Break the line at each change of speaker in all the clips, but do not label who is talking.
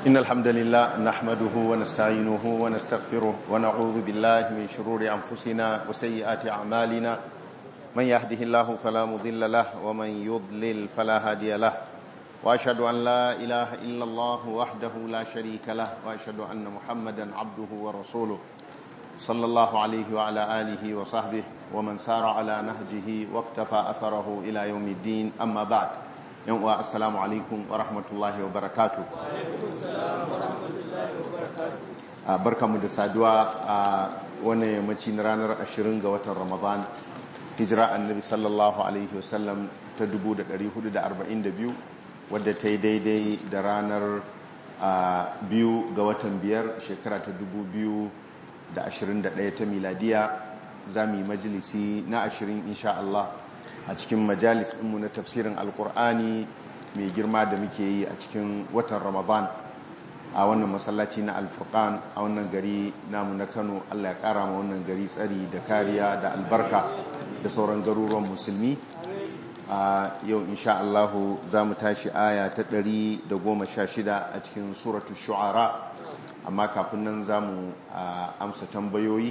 إن الحمد لله نحمده ونستعينه ونستغفره ونعوذ بالله من شرور أنفسنا وسيئات أعمالنا من يهده الله فلا مضل له ومن يضلل فلا هادي له وأشهد أن لا إله إلا الله وحده لا شريك له وأشهد أن محمدا عبده ورسوله صلى الله عليه وعلى آله وصحبه ومن سار على نهجه واقتفى أثره إلى يوم الدين أما بعد yan uwa assalamu alaikum wa rahmatullahi wa barakatu a barkamu da saduwa a wannan yammaci na ranar 20 ga watan ramadan hijira annabi sallallahu alaihi wasallam ta 1442 wadda ta yi daidai da ranar biyu ga watan biyar shekara ta 2021 ta miladiya za mu yi majalisi na 20 insha Allah a cikin majalis ɗinmu na tafsirin alkur'ani mai girma da muke yi a cikin watan ramadan a wannan masallaci na alfurkan a wannan gari namu na kano allah ya kara ma wannan gari tsari da kariya da albarka da sauran garuruwan musulmi a yau insha allahu za mu tashi aya ta ɗari da goma sha shida a cikin suratu shu'ara amma kafin nan za mu amsa tambayoyi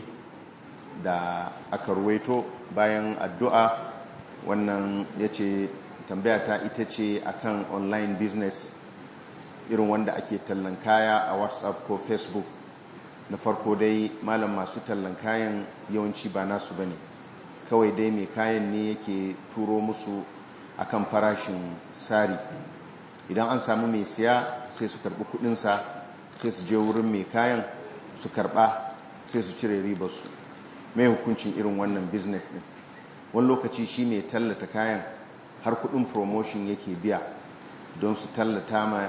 da aka ruwaito bayan addu'a wannan ya ce tambaya ta ita ce akan online business irin wanda ake tallan kaya a whatsapp ko facebook na farko dai malam masu tallan kayan yawanci ba nasu bane kawai dai mai kayan ne yake turo musu akan farashin sari idan an samu mai siya sai su karbi kudinsa sai su je wurin mai kayan su karba sai su cire ribarsu mai hukuncin irin wannan business din wani lokaci shi ne tallata kayan har kudin promotion yake biya don su tallata ma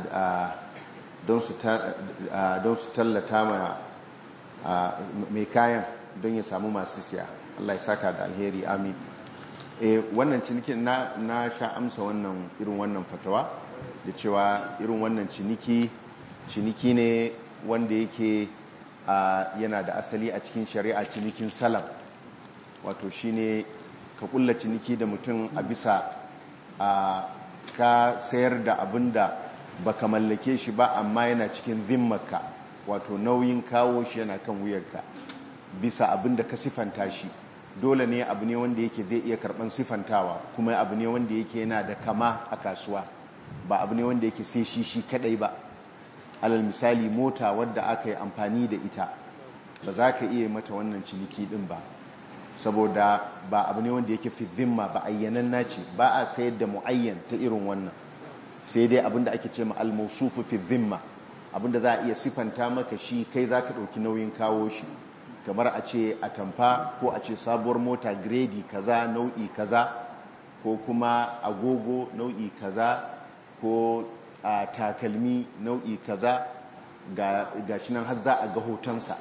don su tallata ma mai kayan don ya samu masu siya Allah ya saka da alheri amin e wannan cinikin na, na sha amsa wannan irin wannan fatawa da cewa irin wannan ciniki ciniki ne wanda yake yana da asali a cikin shari'a cinikin salam wato shine ka kulla ciniki da mutum a bisa a ka sayar da abin da baka mallake shi ba amma yana cikin zimmarka wato nauyin kawo shi yana kan wuyarka bisa abin da ka sifanta shi dole ne abu ne wanda yake zai iya karban sifantawa kuma abu ne wanda yake yana da kama a kasuwa ba abu ne wanda yake sai shi shi kadai ba alal misali mota wadda aka yi amfani da ita ba za ka iya mata wannan ciniki din ba saboda ba abu ne wanda yake fi zimma ba ayyanan naci ba a sayar da mu'ayyan ta irin wannan sai dai abinda ake ce ma al-mawsufu fi zimma abinda za a iya sifanta maka shi kai za ka ɗauki nauyin kawo shi kamar a ce a tamfa ko a ce sabuwar mota gredi kaza nau'i kaza ko kuma agogo nau'i kaza ko a takalmi nau'i kaza ga shi nan har za a ga hotonsa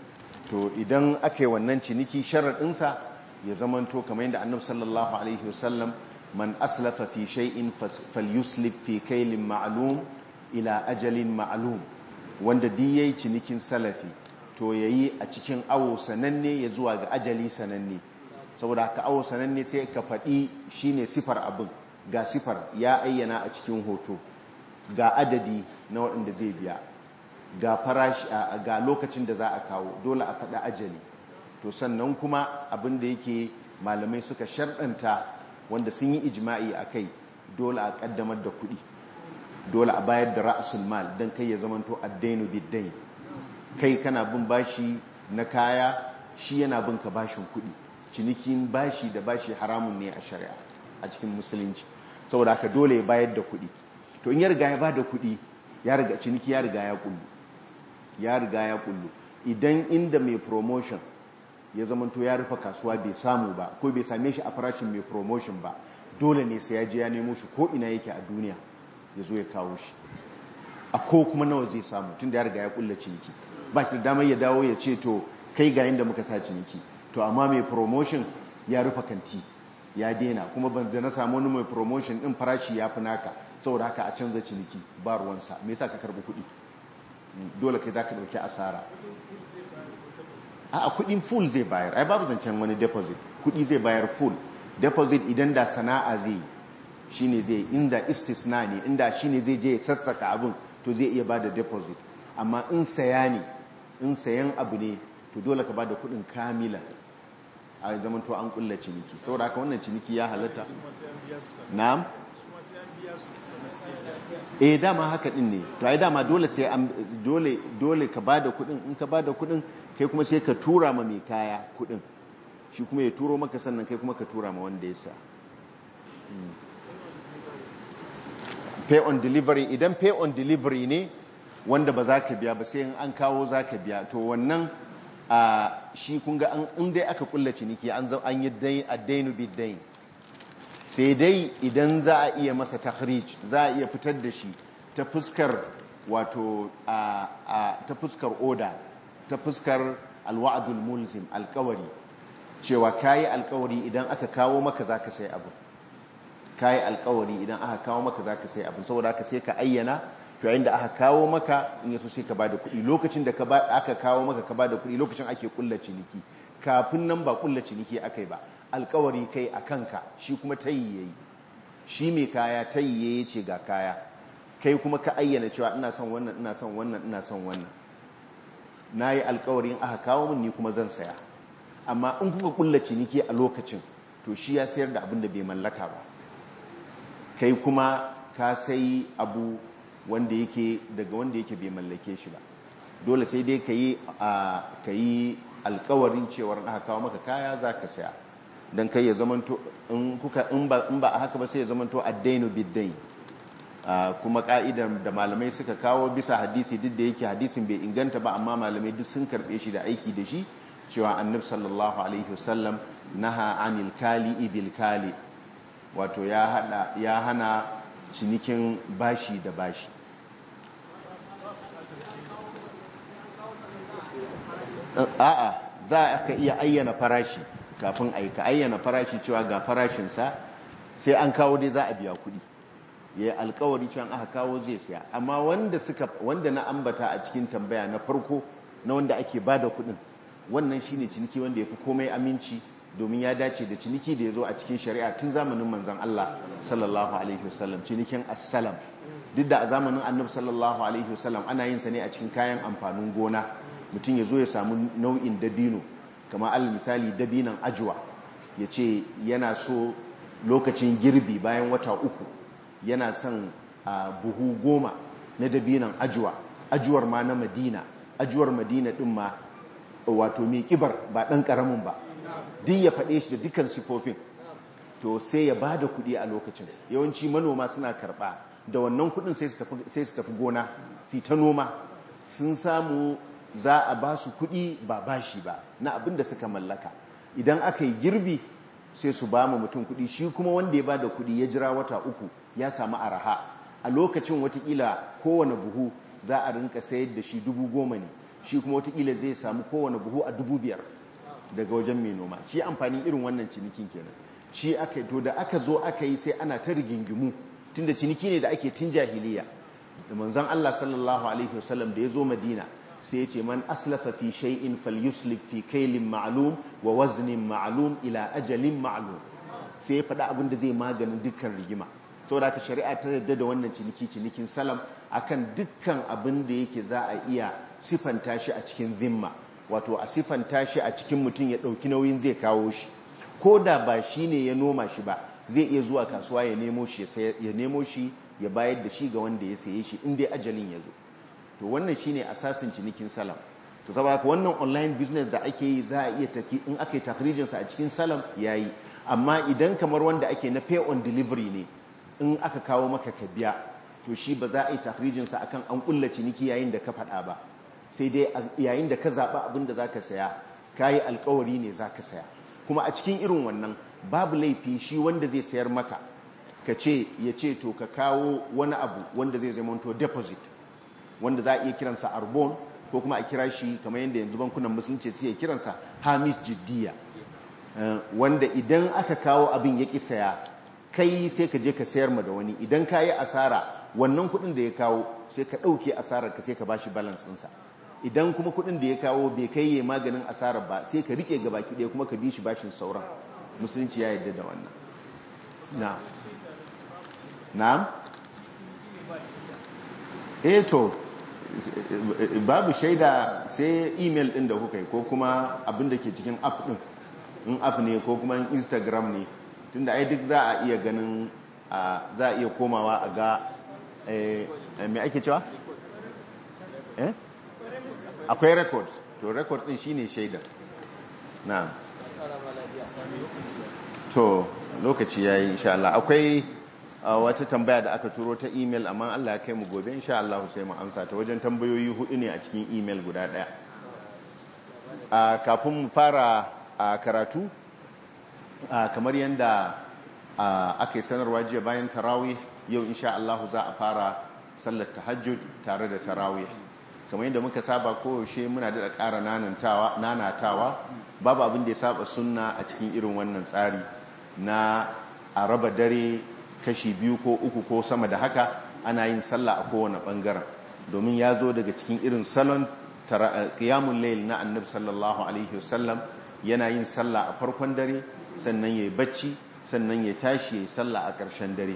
to idan aka yi wannan ciniki sharaɗinsa ya zamanto kamar yadda annabi sallallahu alaihi wasallam man aslafa fi shay'in falyuslif fi kailin ma'lum ila ajalin ma'lum wanda duk yayi cinikin salafi to yayi a cikin awo sananne ya zuwa ga ajali sananne saboda haka awo sananne sai ka faɗi shine sifar abin ga sifar ya ayyana a cikin hoto ga adadi na waɗanda zai biya ga farashi ga lokacin da za a kawo dole a faɗa ajali to sannan kuma abin da yake malamai suka sharɗanta wanda sun yi ijma'i a kai dole a ƙaddamar da kuɗi dole a bayar da ra'asul mal don kai ya zamanto addainu biddain kai kana bin bashi na kaya shi yana bin ka bashin kuɗi cinikin bashi da bashi haramun ne a shari'a a cikin musulunci saboda haka dole ya bayar da kuɗi to in ya riga ya ba da kuɗi ya riga ciniki ya riga ya kullu ya riga ya kullu idan inda mai promotion ya zamanto ya rufe kasuwa bai samu ba ko bai same shi a farashin mai promotion ba dole ne sai ya je ya nemo shi ko ina yake a duniya ya zo ya kawo shi a ko kuma nawa zai samu tun da ya riga ya kulla ciniki ba shi da damar ya dawo ya ce to kai ga inda muka sa ciniki to amma mai promotion ya rufe kanti ya daina kuma ban da na samu wani mai promotion din farashi ya fi naka saboda haka a canza ciniki ba ruwansa me yasa ka karbi kuɗi dole kai za ka ɗauki asara a kuɗin full zai bayar ai babu zancen wani deposit kuɗi zai bayar full deposit idan da sana'a zai shine zai inda istisna ne inda shine zai je ya sassaka abin to zai iya bada deposit amma in saya ne in sayan abu ne to dole ka bada kudin kamilan a zaman to an kulla ciniki saboda haka wannan ciniki ya halatta na'am eh dama haka din ne to ai dama dole sai an dole dole ka bada kudin in ka bada kudin kai kuma sai ka tura ma mai kaya kudin shi kuma ya turo maka sannan kai kuma ka tura ma wanda ya sa pay on delivery idan pay on delivery ne wanda ba za ka biya ba sai an kawo za ka biya to wannan a shi kunga an dai aka kulla ciniki an an yi addainu biddain sai dai idan za a iya masa takhrij za a iya fitar da shi ta fuskar wato ta fuskar oda ta fuskar alwa'adul mulzim alkawari cewa kayi alkawari idan aka kawo maka zaka sai abu kayi alkawari idan aka kawo maka zaka sai abu saboda haka sai ka ayyana to yayin da aka kawo maka in yaso sai ka bada kuɗi lokacin da aka kawo maka ka bada kuɗi lokacin ake kulla ciniki kafin nan ba kulla ciniki akai ba alkawari kai a kanka shi kuma tayi yayi shi mai kaya tayi yayi ce ga kaya kai kuma ka ayyana cewa ina son wannan ina son wannan ina son wannan nayi alkawari in aka kawo min ni kuma zan saya amma in kuka kulla ciniki a lokacin to shi ya sayar da abin da bai mallaka ba kai kuma ka sai abu wanda yake daga wanda yake bai mallake shi ba dole sai dai ka yi alkawarin cewar aka kawo maka kaya za ka saya don kai ya zamanto in ba a haka ba sai ya zamanto addainu biddain kuma ka'idar da malamai suka kawo bisa hadisi duk da yake hadisin bai inganta ba amma malamai duk sun karbe shi da aiki da shi cewa annab sallallahu alaihi wasallam naha anil kali ibil kali wato ya hana cinikin bashi da bashi a'a za ka iya ayyana farashi kafin a yi ka ayyana farashi cewa ga farashinsa sai an kawo dai za a biya kuɗi ya yi alkawari cewa aka kawo zai siya amma wanda suka wanda na ambata a cikin tambaya na farko na wanda ake ba da kuɗin wannan shine ciniki wanda ya fi komai aminci domin ya dace da ciniki da ya zo a cikin shari'a tun zamanin manzan Allah sallallahu alaihi wasallam cinikin assalam duk da a zamanin annabi sallallahu alaihi wasallam ana yin sa ne a cikin kayan amfanin gona mutum ya zo ya samu nau'in dabino kamar alal misali dabinan ajuwa ya ce yana so lokacin girbi bayan wata uku yana son a buhu goma na dabinan ajuwa ajuwar ma na madina ajuwar madina din ma wato mai kibar ba ɗan ƙaramin ba duk ya faɗe shi da dukkan sifofin to sai ya ba da kuɗi a lokacin yawanci manoma suna karɓa da wannan kuɗin sai su tafi gona su ta noma sun samu za a ba su kuɗi ba bashi ba na abin da suka mallaka idan aka yi girbi sai su ba mu mutum kuɗi shi kuma wanda ya ba da kuɗi ya jira wata uku ya samu araha a lokacin watakila kowane buhu za a rinka sayar da shi dubu goma ne shi kuma watakila zai samu kowane buhu a dubu biyar daga wajen mai noma shi amfanin irin wannan cinikin kenan shi aka to da aka zo aka yi sai ana ta rigingimu tunda ciniki ne da ake tun jahiliya da manzon Allah sallallahu alaihi wasallam da ya zo Madina sai ya ce man aslafa fi shay'in falyuslif fi kailin ma'lum wa waznin ma'lum ila ajalin ma'lum sai ya faɗa abin da zai maganin dukkan rigima saboda ka shari'a ta yadda da wannan ciniki cinikin salam akan dukkan abin da yake za a iya sifanta shi a cikin zimma wato a sifanta shi a cikin mutum ya ɗauki nauyin zai kawo shi ko da ba shi ne ya noma shi ba zai iya zuwa kasuwa ya nemo shi ya nemo shi ya bayar da shi ga wanda ya saye shi in dai ajalin ya zo to wannan shine asasin cinikin salam to saboda wannan online business da ake yi za a iya taki in aka yi takrijin sa a cikin salam yayi amma idan kamar wanda ake na pay on delivery ne in aka kawo maka ka biya to shi ba za a yi takrijin sa akan an kulla ciniki yayin da ka faɗa ba sai dai yayin da ka zaɓa abin da zaka saya kayi alkawari ne zaka saya kuma a cikin irin wannan babu laifi shi wanda zai sayar maka ka ce ya ce to ka kawo wani abu wanda zai zama to deposit wanda za a iya kiransa arbon ko kuma a kira shi kamar yadda yanzu bankunan musulunci suke kiransa hamis jiddiya wanda idan aka kawo abin ya ƙi saya kai sai ka je ka sayar ma da wani idan ka yi asara wannan kuɗin da ya kawo sai ka ɗauke asarar ka sai ka bashi balance ɗinsa idan kuma kuɗin da ya kawo bai kai ya maganin asarar ba sai ka rike ga baki ɗaya kuma ka bi shi bashin sauran musulunci ya yarda da wannan na na'am eh to babu shaida sai email din da kuka yi ko kuma abin da ke cikin app din in app ne ko kuma instagram ne tunda ai duk za a iya ganin za a iya komawa a ga mai ake cewa? eh? akwai records to records din shine shaidar na to lokaci yayi insha Allah akwai wata tambaya da aka turo ta email amma Allah ya kai mu gobe insha Allah sai mu amsa ta wajen tambayoyi hudu ne a cikin email guda daya kafin mu fara karatu kamar yadda aka yi sanarwa jiya bayan tarawih yau insha Allah za a fara sallar tahajjud tare da tarawih kamar yadda muka saba koyaushe muna da ƙara nanatawa babu abin da ya saba sunna a cikin irin wannan tsari na a raba dare kashi biyu ko uku ko sama da haka ana yin sallah a kowane ɓangaren domin ya zo daga cikin irin salon ƙiyamun layil na annabi sallallahu alaihi wasallam yana yin sallah a farkon dare sannan ya yi bacci sannan ya tashi ya yi sallah a ƙarshen dare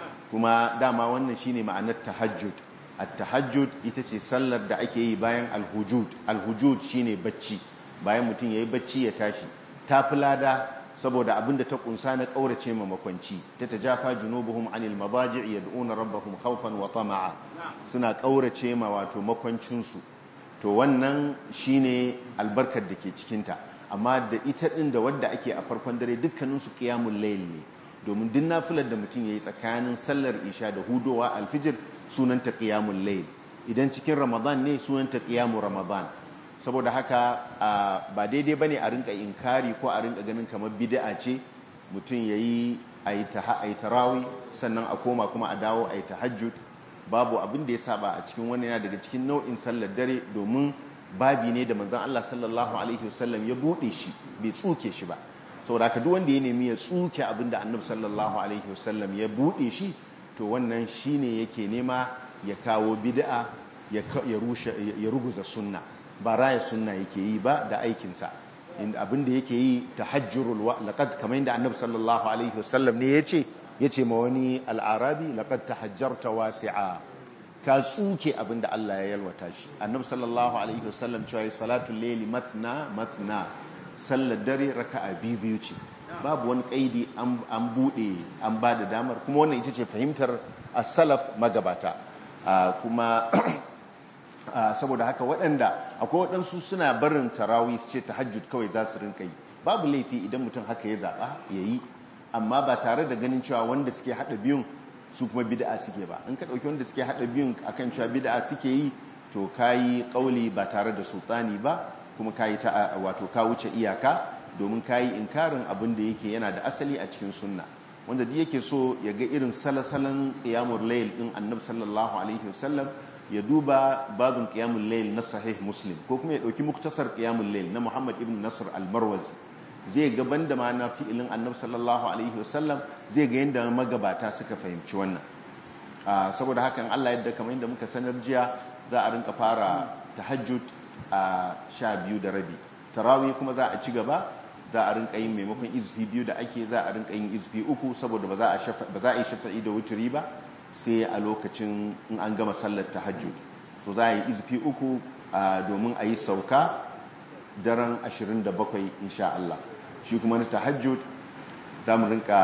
kuma dama wannan shine ma'anar tahajjud at-tahajjud ita ce sallar da ake yi bayan al-hujud al-hujud shine bacci bayan mutum yayi bacci ya tashi ta lada saboda abinda ta kunsa na kaurace ma makwanci ta tajafa junubuhum anil madaji' yad'una rabbahum khawfan wa tama'a suna kaurace ma wato makwancin su to wannan shine albarkar da ke cikin ta amma da ita din da wadda ake a farkon dare dukkanin su qiyamul layl ne domin duk nafilar da mutum yayi tsakanin sallar isha da hudowa alfijir sunanta qiyamul layl idan cikin ramadan ne sunanta qiyamul ramadan saboda haka ba daidai bane a rinka inkari ko a rinka ganin kamar bid'a ce mutum yayi ayi tarawi sannan a koma kuma a dawo ayi tahajjud babu abin da ya saba a cikin wannan yana daga cikin nau'in sallar dare domin babi ne da manzon Allah sallallahu alaihi wasallam ya bude shi bai tsuke shi ba saboda haka duk wanda ya nemi ya tsuke abin da annabi sallallahu alaihi wasallam ya bude shi to wannan shine yake nema ya kawo bid'a ya rushe ya ruguza sunna ba raya sunna yake yi ba da aikinsa inda abin da yake yi tahajjurul wa laqad kamar inda annabi sallallahu alaihi wasallam ne yace yace ma wani al'arabi laqad tahajjarta wasi'a ka tsuke abin da Allah ya yalwata shi annabi sallallahu alaihi wasallam cewa salatul layli matna matna sallar dare raka'a biyu biyu ce babu wani kaidi an bude an ba da damar kuma wannan ita ce fahimtar as-salaf magabata kuma saboda haka waɗanda akwai waɗansu suna barin tarawi su ce tahajjud kawai za su rinka yi babu laifi idan mutum haka ya zaɓa ya yi amma ba tare da ganin cewa wanda suke haɗa biyun su kuma bid'a suke ba in ka ɗauki wanda suke haɗa biyun akan cewa bid'a suke yi to ka yi ƙauli ba tare da sultani ba kuma ka yi wato ka wuce iyaka domin ka yi inkarin abin da yake yana da asali a cikin sunna wanda duk yake so ya ga irin salasalan qiyamul layl din annabi sallallahu alaihi wasallam ya duba babin qiyamul layl na sahih muslim ko kuma ya dauki muktasar qiyamul layl na muhammad ibn nasr al-marwazi zai ga banda ma na fi'ilin annabi sallallahu alaihi wasallam zai ga yanda magabata suka fahimci wannan saboda haka in Allah yadda kamar yadda muka sanar jiya za a rinka fara tahajjud a sha biyu da rabi tarawih kuma za a ci gaba za a rinka yin maimakon izfi biyu da ake za a rinka yin izfi uku saboda ba za a yi shafa'i da wuturi ba sai a lokacin in an gama sallar tahajjud so za a yi izfi uku domin a yi sauka daren 27 insha Allah shi kuma na tahajjud za mu rinka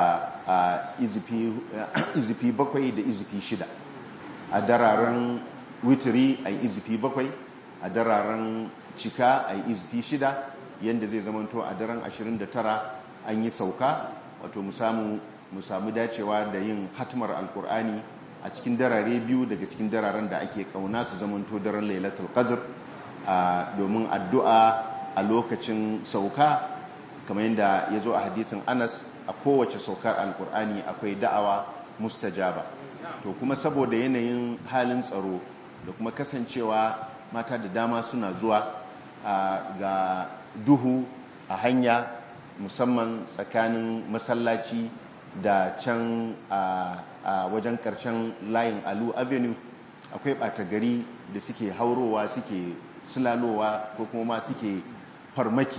izfi bakwai da izfi shida a dararen wuturi a yi izfi bakwai a dararen cika a yi izfi shida yadda zai zamanto a daren 29 an yi sauka wato mu samu dacewa da yin hatmar alkur'ani a cikin darare biyu daga cikin dararen da ake kauna su zamanto daren lailatul qadr domin addu'a a lokacin sauka kamar yadda ya zo a hadisin anas a kowace saukar alkur'ani akwai da'awa mustajaba to kuma saboda yanayin halin tsaro da kuma kasancewa mata da dama suna zuwa ga duhu a hanya musamman tsakanin masallaci da can a wajen karshen layin alu avenue akwai ɓata gari da suke haurowa suke sulalowa ko kuma ma suke farmaki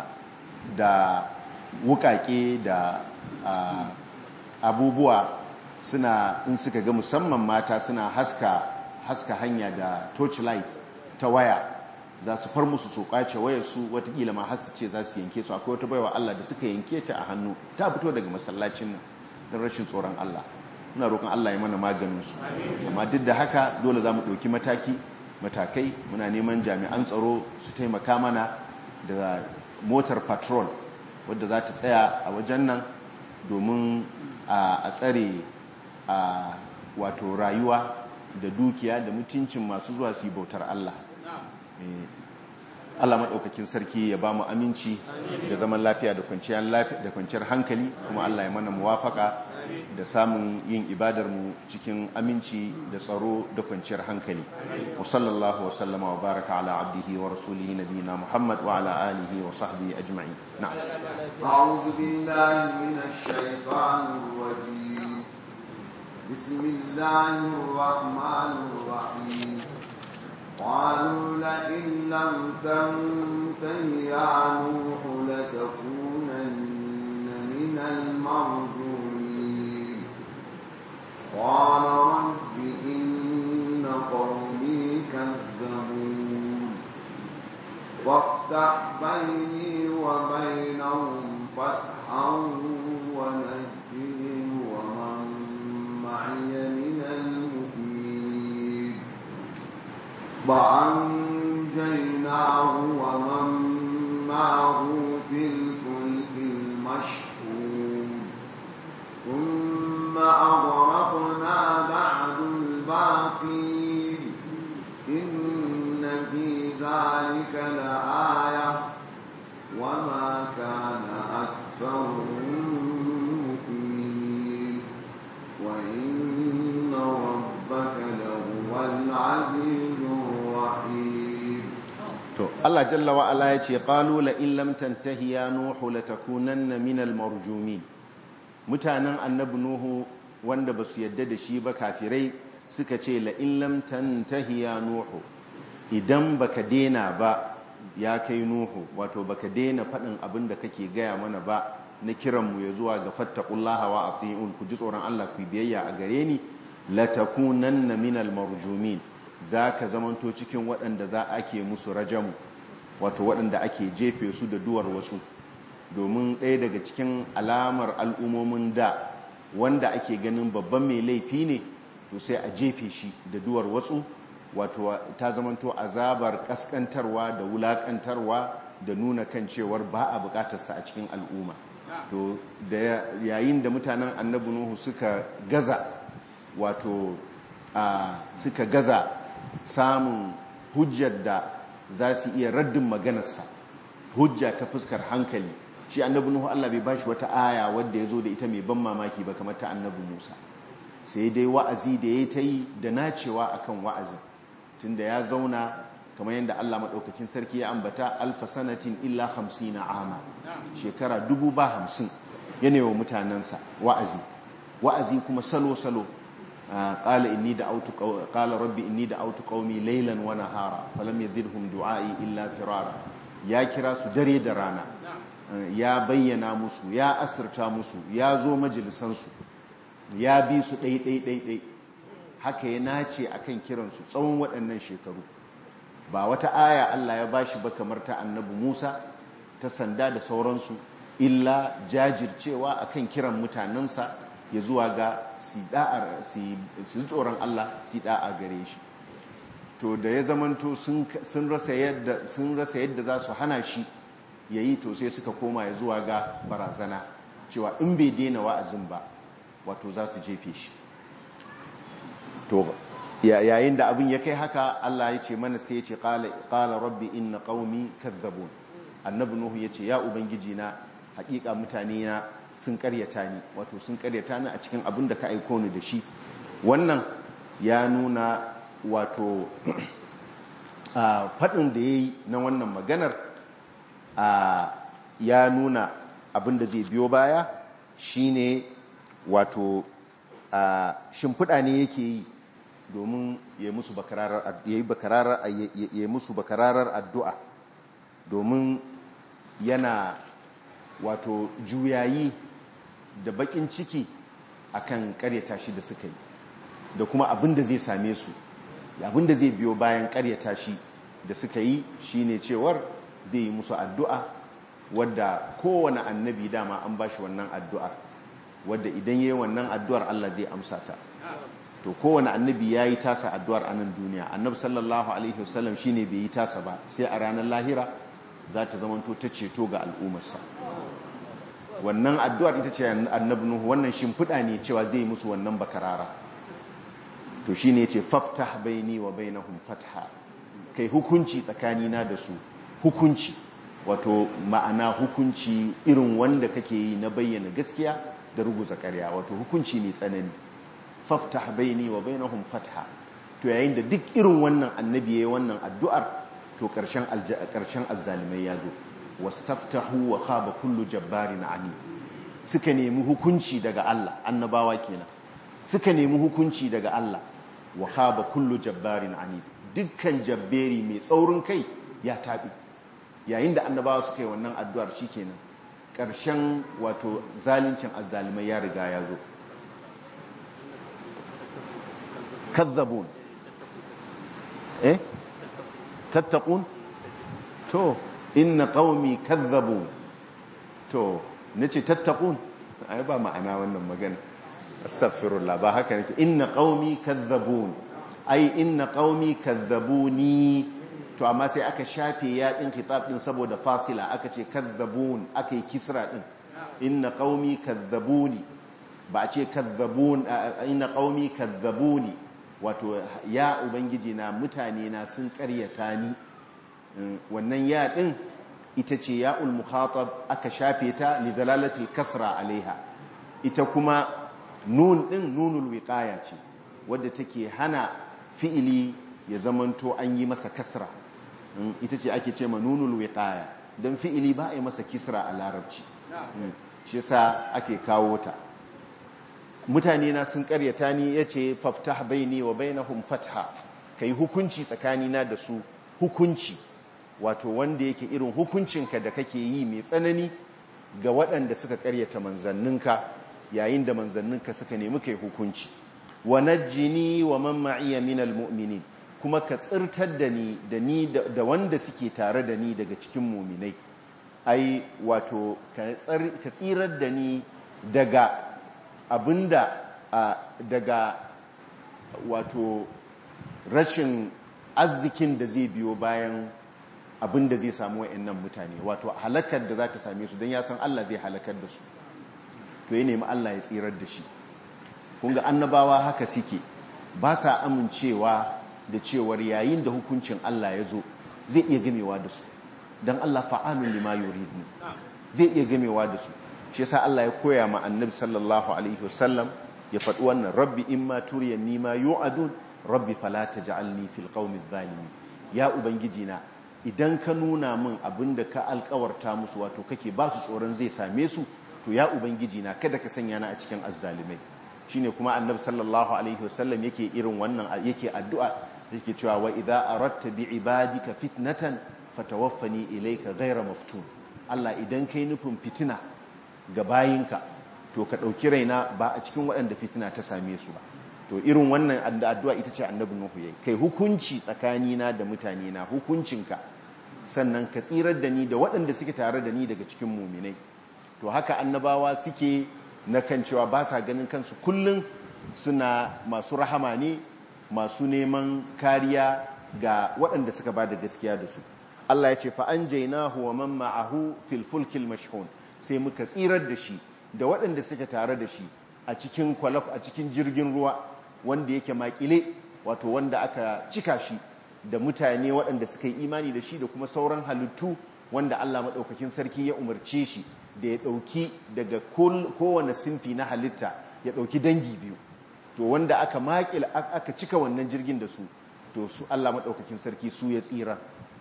da wukake da abubuwa suna in suka ga musamman mata suna haska haska hanya da torchlight ta waya za su far musu su kwace wayar su watakila ma har su ce za su yanke su akwai wata baiwa Allah da suka yanke ta a hannu ta fito daga masallacin nan don rashin tsoron Allah muna roƙon Allah ya mana maganin su amma duk da haka dole za mu ɗauki mataki matakai muna neman jami'an tsaro su taimaka mana da motar patrol wadda za ta tsaya a wajen nan domin a tsare a wato rayuwa da dukiya da mutuncin masu zuwa su yi bautar Allah Allah maɗaukakin sarki ya ba mu aminci da zaman lafiya da kwanciyar hankali kuma Allah ya mana muwafaka da samun yin ibadarmu cikin aminci da tsaro da kwanciyar hankali wa sallallahu wa sallama wa baraka ala abdihi wa rasulihi nabiyina Muhammad wa ala alihi wa sahbihi ajma'in na'am
a'udhu billahi minash shaitanir rajim bismillahir rahmanir rahim قالوا لئن لم تنته يا نوح لتكونن من المرجومين قال رب إن قومي كذبون وافتح بيني وبينهم فتحا ونجني ومن معي من المؤمنين وأنجيناه ومن معه في الفلك المشحون ثم أغرقنا بعد الباقين إن في ذلك لآية وما كان أكثرهم مؤمنين وإن ربك لهو العزيز الرحيم
to Allah jalla wa ala yace qalu la in lam tantahi ya nuhu latakunanna minal marjumin mutanen annabi nuhu wanda basu yadda da shi ba kafirai suka ce la in lam tantahi ya nuhu idan baka dena ba ya kai nuhu wato baka dena faɗin abin da kake gaya mana ba na kiranmu ya zuwa ga fattaqullaha wa ati'un ku ji tsoron Allah ku biyayya a gare ni latakunanna minal marjumin zaka zamanto cikin waɗanda za ake musu rajamu wato waɗanda ake jefe su da duwar wasu domin ɗaya daga cikin alamar al'ummomin da wanda ake ganin babban mai laifi ne to sai a jefe shi da duwar wasu wato ta zamanto azabar kaskantarwa da wulakantarwa da nuna kan cewar ba a bukatarsa a cikin al'umma to da yayin da mutanen annabi nuhu suka gaza wato a suka gaza samun hujjar da za su iya raddin maganarsa hujja ta fuskar hankali shi annabi nuhu Allah bai bashi wata aya wadda ya zo da ita mai ban mamaki ba kamar ta annabi Musa sai dai wa'azi da ya ta yi da nacewa akan wa'azin tunda ya zauna kamar yadda Allah maɗaukakin sarki ya ambata alfa sanatin illa hamsina ama shekara dubu ba hamsin yana wa mutanensa wa'azi wa'azi kuma salo-salo ƙala inni da autu ƙala rabbi inni da autu ƙaumi lailan wa nahara falam yazidhum du'a'i illa firara ya kira su dare da rana ya bayyana musu ya asirta musu ya zo majalisansu ya bi su ɗai-ɗai-ɗai haka ya nace akan kiransu tsawon waɗannan shekaru ba wata aya Allah ya bashi ba kamar ta annabi Musa ta sanda da sauransu illa jajircewa akan kiran mutanensa ya zuwa ga su tsoron Allah su da'a gare shi to da ya zamanto sun rasa yadda za su hana shi ya yi to sai suka koma ya zuwa ga barazana cewa in bai daina wa'azin ba wato za su jefe shi to yayin da abin ya kai haka Allah ya ce mana sai ya ce qala rabbi inna qaumi kadzabun annabi nuhu ya ce ya ubangiji na hakika mutane na sun karyata ni wato sun karyata ni a cikin abin da ka aiko ni da shi wannan ya nuna wato faɗin da ya yi na wannan maganar ya nuna abin da zai biyo baya shine wato shimfiɗa ne yake yi domin ya yi musu bakararar addu'a domin yana wato juyayi da bakin ciki akan karyata shi da suka yi da kuma abin da zai same su abin da zai biyo bayan karyata shi da suka yi shine cewar zai yi musu addu'a wadda kowane annabi dama an ba shi wannan addu'ar wadda idan yayi wannan addu'ar Allah zai amsa ta to kowane annabi ya yi tasa addu'ar a nan duniya annabi sallallahu alaihi wasallam shine bai yi tasa ba sai a ranar lahira za ta zamanto ta ceto ga al'ummarsa wannan addu'ar ita ce annabi nuhu wannan shimfiɗa ne cewa zai musu wannan bakarara to shine yace faftah baini wa bainahum fatha kai hukunci tsakanina da su hukunci wato ma'ana hukunci irin wanda kake yi na bayyana gaskiya da ruguza ƙarya wato hukunci mai tsanani faftah baini wa bainahum fatha to yayin da duk irin wannan annabi yayin wannan addu'ar to karshen karshen azzalimai ya zo wastaftahu wa khaba kullu jabbarin anid suka nemi hukunci daga Allah annabawa kenan suka nemi hukunci daga Allah wa khaba kullu jabbarin anid dukkan jabberi mai tsaurin kai ya tabi yayin da annabawa suka yi wannan addu'ar shikenan karshen wato zalincin azzalimai ya riga ya zo kazzabun eh tattaqun to inna qaumi kazzabun to nace tattaqun ai ba ma'ana wannan magana astaghfirullah ba haka nake inna qaumi kazzabun ai inna qaumi kazzabuni to amma sai aka shafe ya din kitab din saboda fasila aka ce kazzabun aka yi kisra din inna qaumi kazzabuni ba a ce kazzabun inna qaumi kazzabuni wato ya ubangiji na mutane na sun karyata ni wannan ya din ita ce ya mukhatab aka shafe ta li dalalatil kasra alaiha ita kuma nun din nunul wiqaya ce wadda take hana fi'ili ya zamanto an yi masa kasra ita ce ake ce ma nunul wiqaya dan fi'ili ba a yi masa kisra a larabci shi yasa ake kawo ta mutane na sun karyata ni yace faftah baini wa bainahum fatha kai hukunci tsakanina da su hukunci wato wanda yake irin hukuncinka da kake yi mai tsanani ga waɗanda suka karyata manzanninka yayin da manzanninka suka nemi kai hukunci wa najjini wa man ma'iya minal mu'minin kuma ka tsirtar da ni da ni da wanda suke tare da ni daga cikin muminai ai wato ka tsirar da ni daga abinda daga wato rashin arzikin da zai biyo bayan abinda zai samu wa'annan mutane wato halakar da za ta same su don ya san Allah zai halakar da su to ya nemi Allah ya tsirar da shi kunga annabawa haka suke ba sa amincewa da cewar yayin da hukuncin Allah ya zo zai iya gamewa da su don Allah fa'alun lima yuridu zai iya gamewa da su shi yasa Allah ya koya ma annabi sallallahu alaihi wasallam ya faɗi wannan rabbi imma turiyanni ma yu'adun rabbi fala taj'alni fil qaumi zalimin ya ubangiji na idan ka nuna min abinda ka alkawarta musu wato kake ba su tsoron zai same su to ya ubangiji na kada ka sanya na a cikin azzalimai shine kuma annabi sallallahu alaihi wasallam yake irin wannan yake addu'a yake cewa wa idza aradta bi ibadika fitnatan fatawaffani ilayka ghayra maftun Allah idan kai nufin fitina ga bayinka to ka dauki raina ba a cikin waɗanda fitina ta same su ba to irin wannan addu'a ita ce annabi Nuhu yayi kai hukunci tsakanina da mutane na hukuncinka sannan ka tsirar da ni da waɗanda suke tare da ni daga cikin muminai to haka annabawa suke na kan cewa ba sa ganin kansu kullum suna masu rahama ne masu neman kariya ga waɗanda suka ba da gaskiya da su Allah ya ce fa an jainahu wa man ma'ahu fil fulkil mashhun sai muka tsirar da shi da waɗanda suke tare da shi a cikin kwalaf a cikin jirgin ruwa wanda yake makile wato wanda aka cika shi da mutane waɗanda suka yi imani da shi da kuma sauran halittu wanda Allah maɗaukakin sarki ya umarce shi da ya ɗauki daga kowane sinfi na halitta ya ɗauki dangi biyu to wanda aka makil aka cika wannan jirgin da su to su Allah maɗaukakin sarki su ya tsira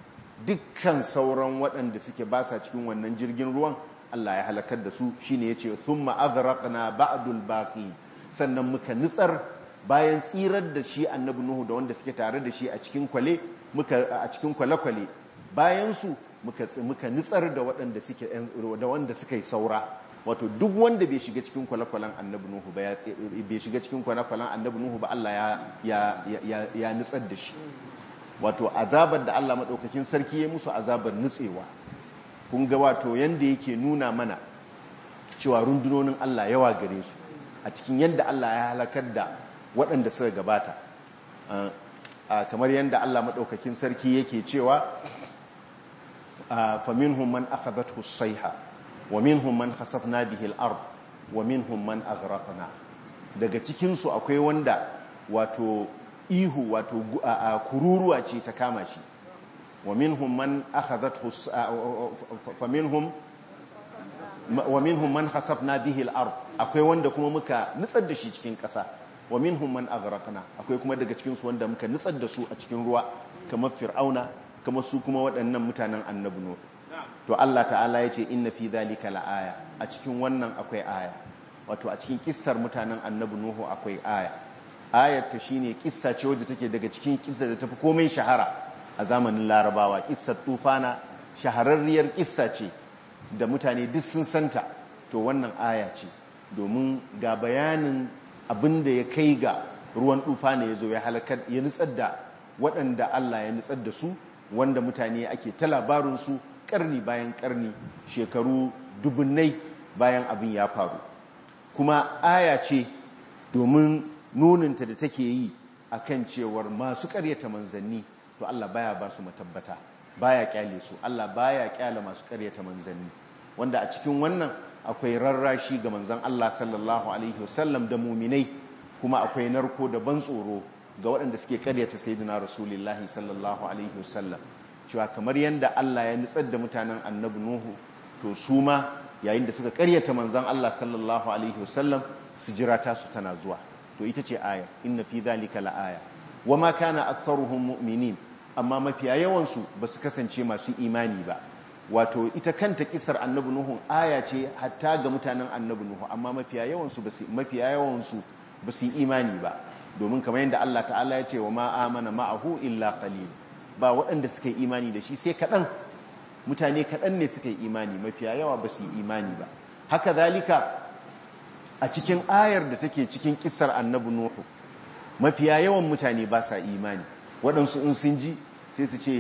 dukkan sauran waɗanda suke ba sa cikin wannan jirgin ruwan Allah ya halakar da su shine yace thumma aghraqna ba'dul baqi sannan muka nitsar bayan tsirar da shi annabi nuhu da wanda suke tare da shi a cikin kwale muka a cikin kwale-kwale bayan su muka muka nitsar da waɗanda suke da wanda suka yi saura wato duk wanda bai shiga cikin kwale-kwalen annabi nuhu ba bai shiga cikin kwale-kwalen annabi nuhu ba Allah ya ya ya nutsar da shi wato azabar da Allah madaukakin sarki ya musu azabar nutsewa kun ga wato yanda yake nuna mana cewa rundunonin Allah yawa gare su a cikin yanda Allah ya halakar da waɗanda suka gabata kamar yanda Allah madaukakin sarki yake cewa faminhum man akhadathu as-sayha wa minhum man khasafna bihi al-ard wa minhum man aghraqna daga cikin su akwai wanda wato ihu wato kururuwa ce ta kama shi wa minhum man akhadathu fa minhum wa minhum man khasafna bihi al-ard akwai wanda kuma muka nutsar da shi cikin ƙasa wa minhum man aghraqna akwai kuma daga cikin su wanda muka nutsar da su a cikin ruwa kamar fir'auna kamar su kuma waɗannan mutanen annabi nuh to Allah ta'ala ya ce inna fi dhalika la'aya a cikin wannan akwai aya wato a cikin kissar mutanen annabi nuhu akwai aya ayar ta shine kissa ce wadda take daga cikin kissa da tafi komai shahara a zamanin larabawa kissar tufana shahararriyar kissa ce da mutane duk sun santa to wannan aya ce domin ga bayanin abin da ya kai ga ruwan tufana ya zo ya halakar ya nutsar da waɗanda Allah ya nutsar da su wanda mutane ake ta labarinsu karni bayan karni shekaru dubunnai bayan abin ya faru kuma aya ce domin nuninta da take yi akan cewar masu karyata manzanni to Allah baya ba su matabbata baya kyale su Allah baya kyale masu karyata manzanni wanda a cikin wannan akwai rarrashi ga manzan Allah sallallahu alaihi wasallam da muminai kuma akwai narko da ban tsoro ga waɗanda suke karyata sayyidina rasulullahi sallallahu alaihi wasallam cewa kamar yadda Allah ya nutsar da mutanen annabi Nuhu to su ma yayin da suka karyata manzon Allah sallallahu alaihi wasallam su jira ta su tana zuwa to ita ce aya inna fi dhalika laaya wama kana aktharuhum mu'minin amma mafiya yawan su basu kasance masu imani ba wato ita kanta kisar annabi Nuhu aya ce hatta ga mutanen annabi Nuhu amma mafiya yawan su basu mafiya yawan su basu imani ba domin kamar yadda Allah ta'ala ya ce wa ma amana ma'ahu illa qalil ba waɗanda suka yi imani da shi sai kaɗan mutane kaɗan ne suka yi imani mafiya yawa ba su yi imani ba haka zalika a cikin ayar da take cikin kisar annabi nuhu mafiya yawan mutane ba sa imani waɗansu in sun ji sai su ce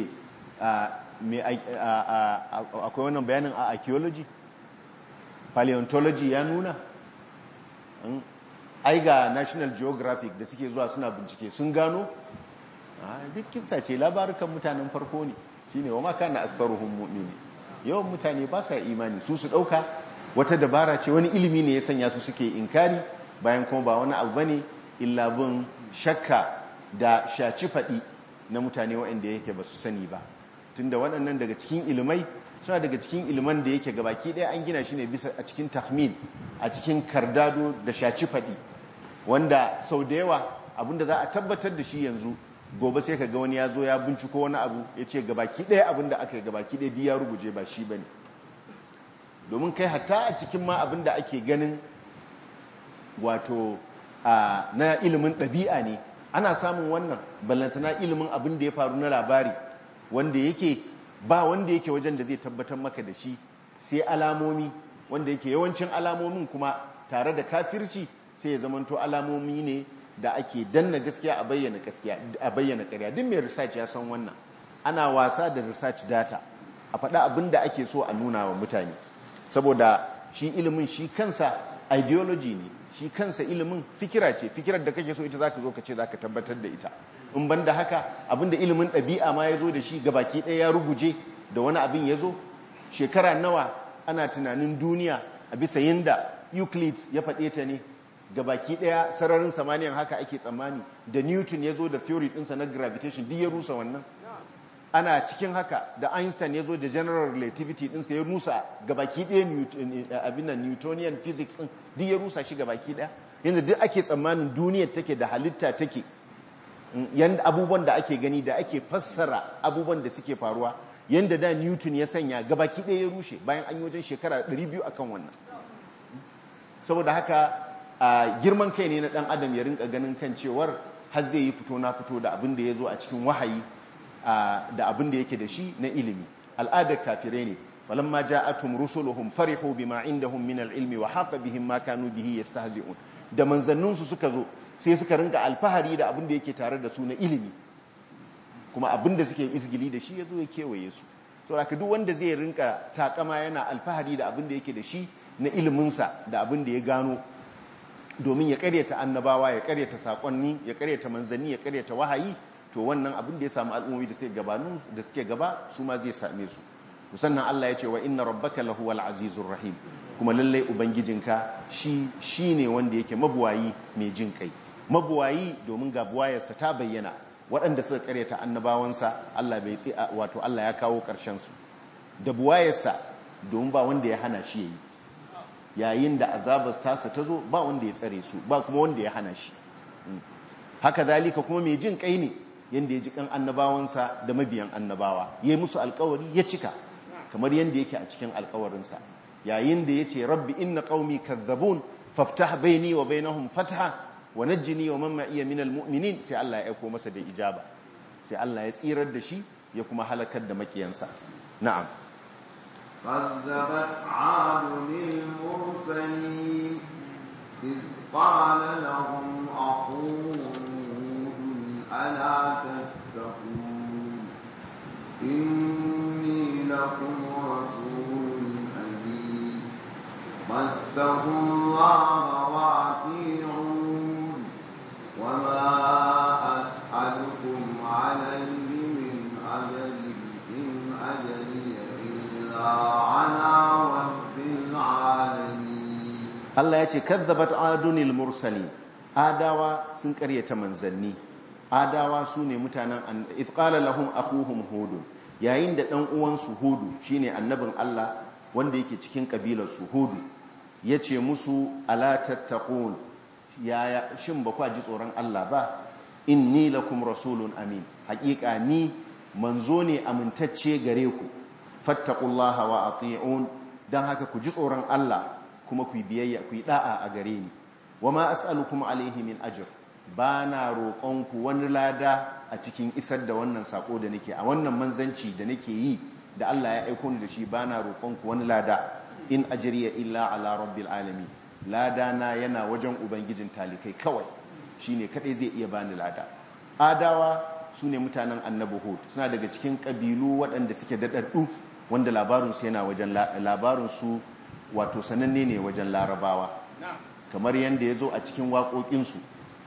akwai wannan bayanin a archaeology paleontology ya nuna ai ga national geographic da suke zuwa suna bincike sun gano duk kissa ce labarukan mutanen farko ne shine wa maka na aktharuhum mu'mini yawan mutane ba sa imani su su dauka wata dabara ce wani ilimi ne ya sanya su suke inkari bayan kuma ba wani abu bane illa bin shakka da shaci fadi na mutane waɗanda yake ba su sani ba tunda waɗannan daga cikin ilimai suna daga cikin iliman da yake gabaki ɗaya an gina shi ne bisa a cikin tahmin a cikin kardado da shaci fadi wanda sau da yawa abinda za a tabbatar da shi yanzu gobe sai ka ga wani ya zo ya binciko wani abu ya ce gabaki ɗaya abinda aka yi gabaki ɗaya ya ruguje ba shi ba ne domin kai hatta a cikin ma abinda ake ganin wato na ilimin ɗabi'a ne ana samun wannan ballantana ilimin abin da ya faru na labari wanda yake ba wanda yake wajen da zai tabbatar maka da shi sai alamomi wanda yake yawancin alamomin kuma tare da kafirci sai ya zamanto alamomi ne da ake danna gaskiya a bayyana gaskiya a bayyana ƙarya duk mai research ya san wannan ana wasa da research data a faɗa abin da ake so a nuna wa mutane saboda shi ilimin shi kansa ideology ne shi kansa ilimin fikira ce fikirar da kake so ita zaka zo ka ce zaka tabbatar da ita in ban da haka abin da ilimin ɗabi'a ma ya zo da shi gabaki ɗaya ya ruguje da wani abin ya zo shekara nawa ana tunanin duniya a bisa yinda Euclid ya faɗe ta ne gabaki daya sararin samaniyan haka ake tsammani da newton ya zo da theory ɗinsa na gravitation duk ya rusa wannan ana cikin haka da einstein ya zo da general relativity ɗinsa ya rusa gabaki daya abin newtonian physics ɗin duk ya rusa shi gabaki daya yanzu duk ake tsammanin duniyar take da halitta take yanda abubuwan da ake gani da ake fassara abubuwan da suke faruwa yanda da newton ya sanya gabaki daya ya rushe bayan an yi wajen shekara 200 akan wannan saboda haka a girman kai ne na dan adam ya rinka ganin kan cewar har zai yi fito na fito da abin da ya zo a cikin wahayi da abin da yake da shi na ilimi al'adar kafirai ne falamma ja'atuhum rusuluhum farihu bima indahum min al-ilmi wa haqa bihim ma kanu bihi yastahzi'un da manzannin su suka zo sai suka rinka alfahari da abin da yake tare da su na ilimi kuma abin da suke isgili da shi yazo ya kewaye su to haka duk wanda zai rinka takama yana alfahari da abin da yake da shi na ilimin sa da abin da ya gano domin ya karyata annabawa ya karyata sakonni ya karyata manzanni ya karyata wahayi to wannan abin da ya samu al'ummomi da suke gabanu da suke gaba su ma zai same su sannan Allah ya ce wa inna rabbaka lahuwal azizur rahim kuma lallai ubangijinka shi shine wanda yake mabuwayi mai jin kai mabuwayi domin ga buwayarsa ta bayyana waɗanda suka karyata annabawansa Allah bai tsi wato Allah ya kawo ƙarshen su da buwayarsa domin ba wanda ya hana shi yayi yayin da azabar tasa ta zo ba wanda ya tsare su ba kuma wanda ya hana shi haka zalika kuma mai jin kai ne yanda ya ji kan annabawansa da mabiyan annabawa ya yi musu alkawari ya cika kamar yanda yake a cikin alkawarinsa yayin da ya ce rabbi inna qaumi kazzabun faftah baini wa bainahum fatha wa najjini wa man ma'iya minal mu'minin sai Allah ya aiko masa da ijaba sai Allah ya tsirar da shi ya kuma halakar da makiyansa na'am
كذبت عاد المرسلين إذ قال لهم أخوهم ألا تتقون إني لكم رسول أمين فاتقوا الله وأطيعون وما أسألكم عليه من أجر إن أجري إلا على رب العالمين
Allah ya ce kadzabat adunil mursali adawa sun karyata manzanni adawa su ne mutanen ithqala lahum akhuhum hud yayin da dan uwansu hudu shine annabin Allah wanda yake cikin kabilar su hudu yace musu ala tattaqun yaya shin ba kwa ji tsoron Allah ba inni lakum rasulun amin haƙiƙa ni manzo ne amintacce gare ku fattaqullaha wa ati'un dan haka ku ji tsoron Allah kuma ku biyayya ku yi da'a a gare ni wama as'alukum alaihi min ajr bana roƙonku wani lada a cikin isar da wannan sako da nake a wannan manzanci da nake yi da Allah ya aiko ni da shi bana roƙonku wani lada in ajriya illa ala rabbil alamin lada na yana wajen ubangijin talikai kawai shine kadai zai iya bani lada adawa sune mutanen annabi hud suna daga cikin kabilu waɗanda suke daɗaɗɗu wanda labarinsu yana wajen labarinsu wato sananne ne wajen larabawa kamar yadda ya zo a cikin waƙoƙinsu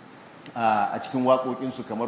a cikin waƙoƙinsu kamar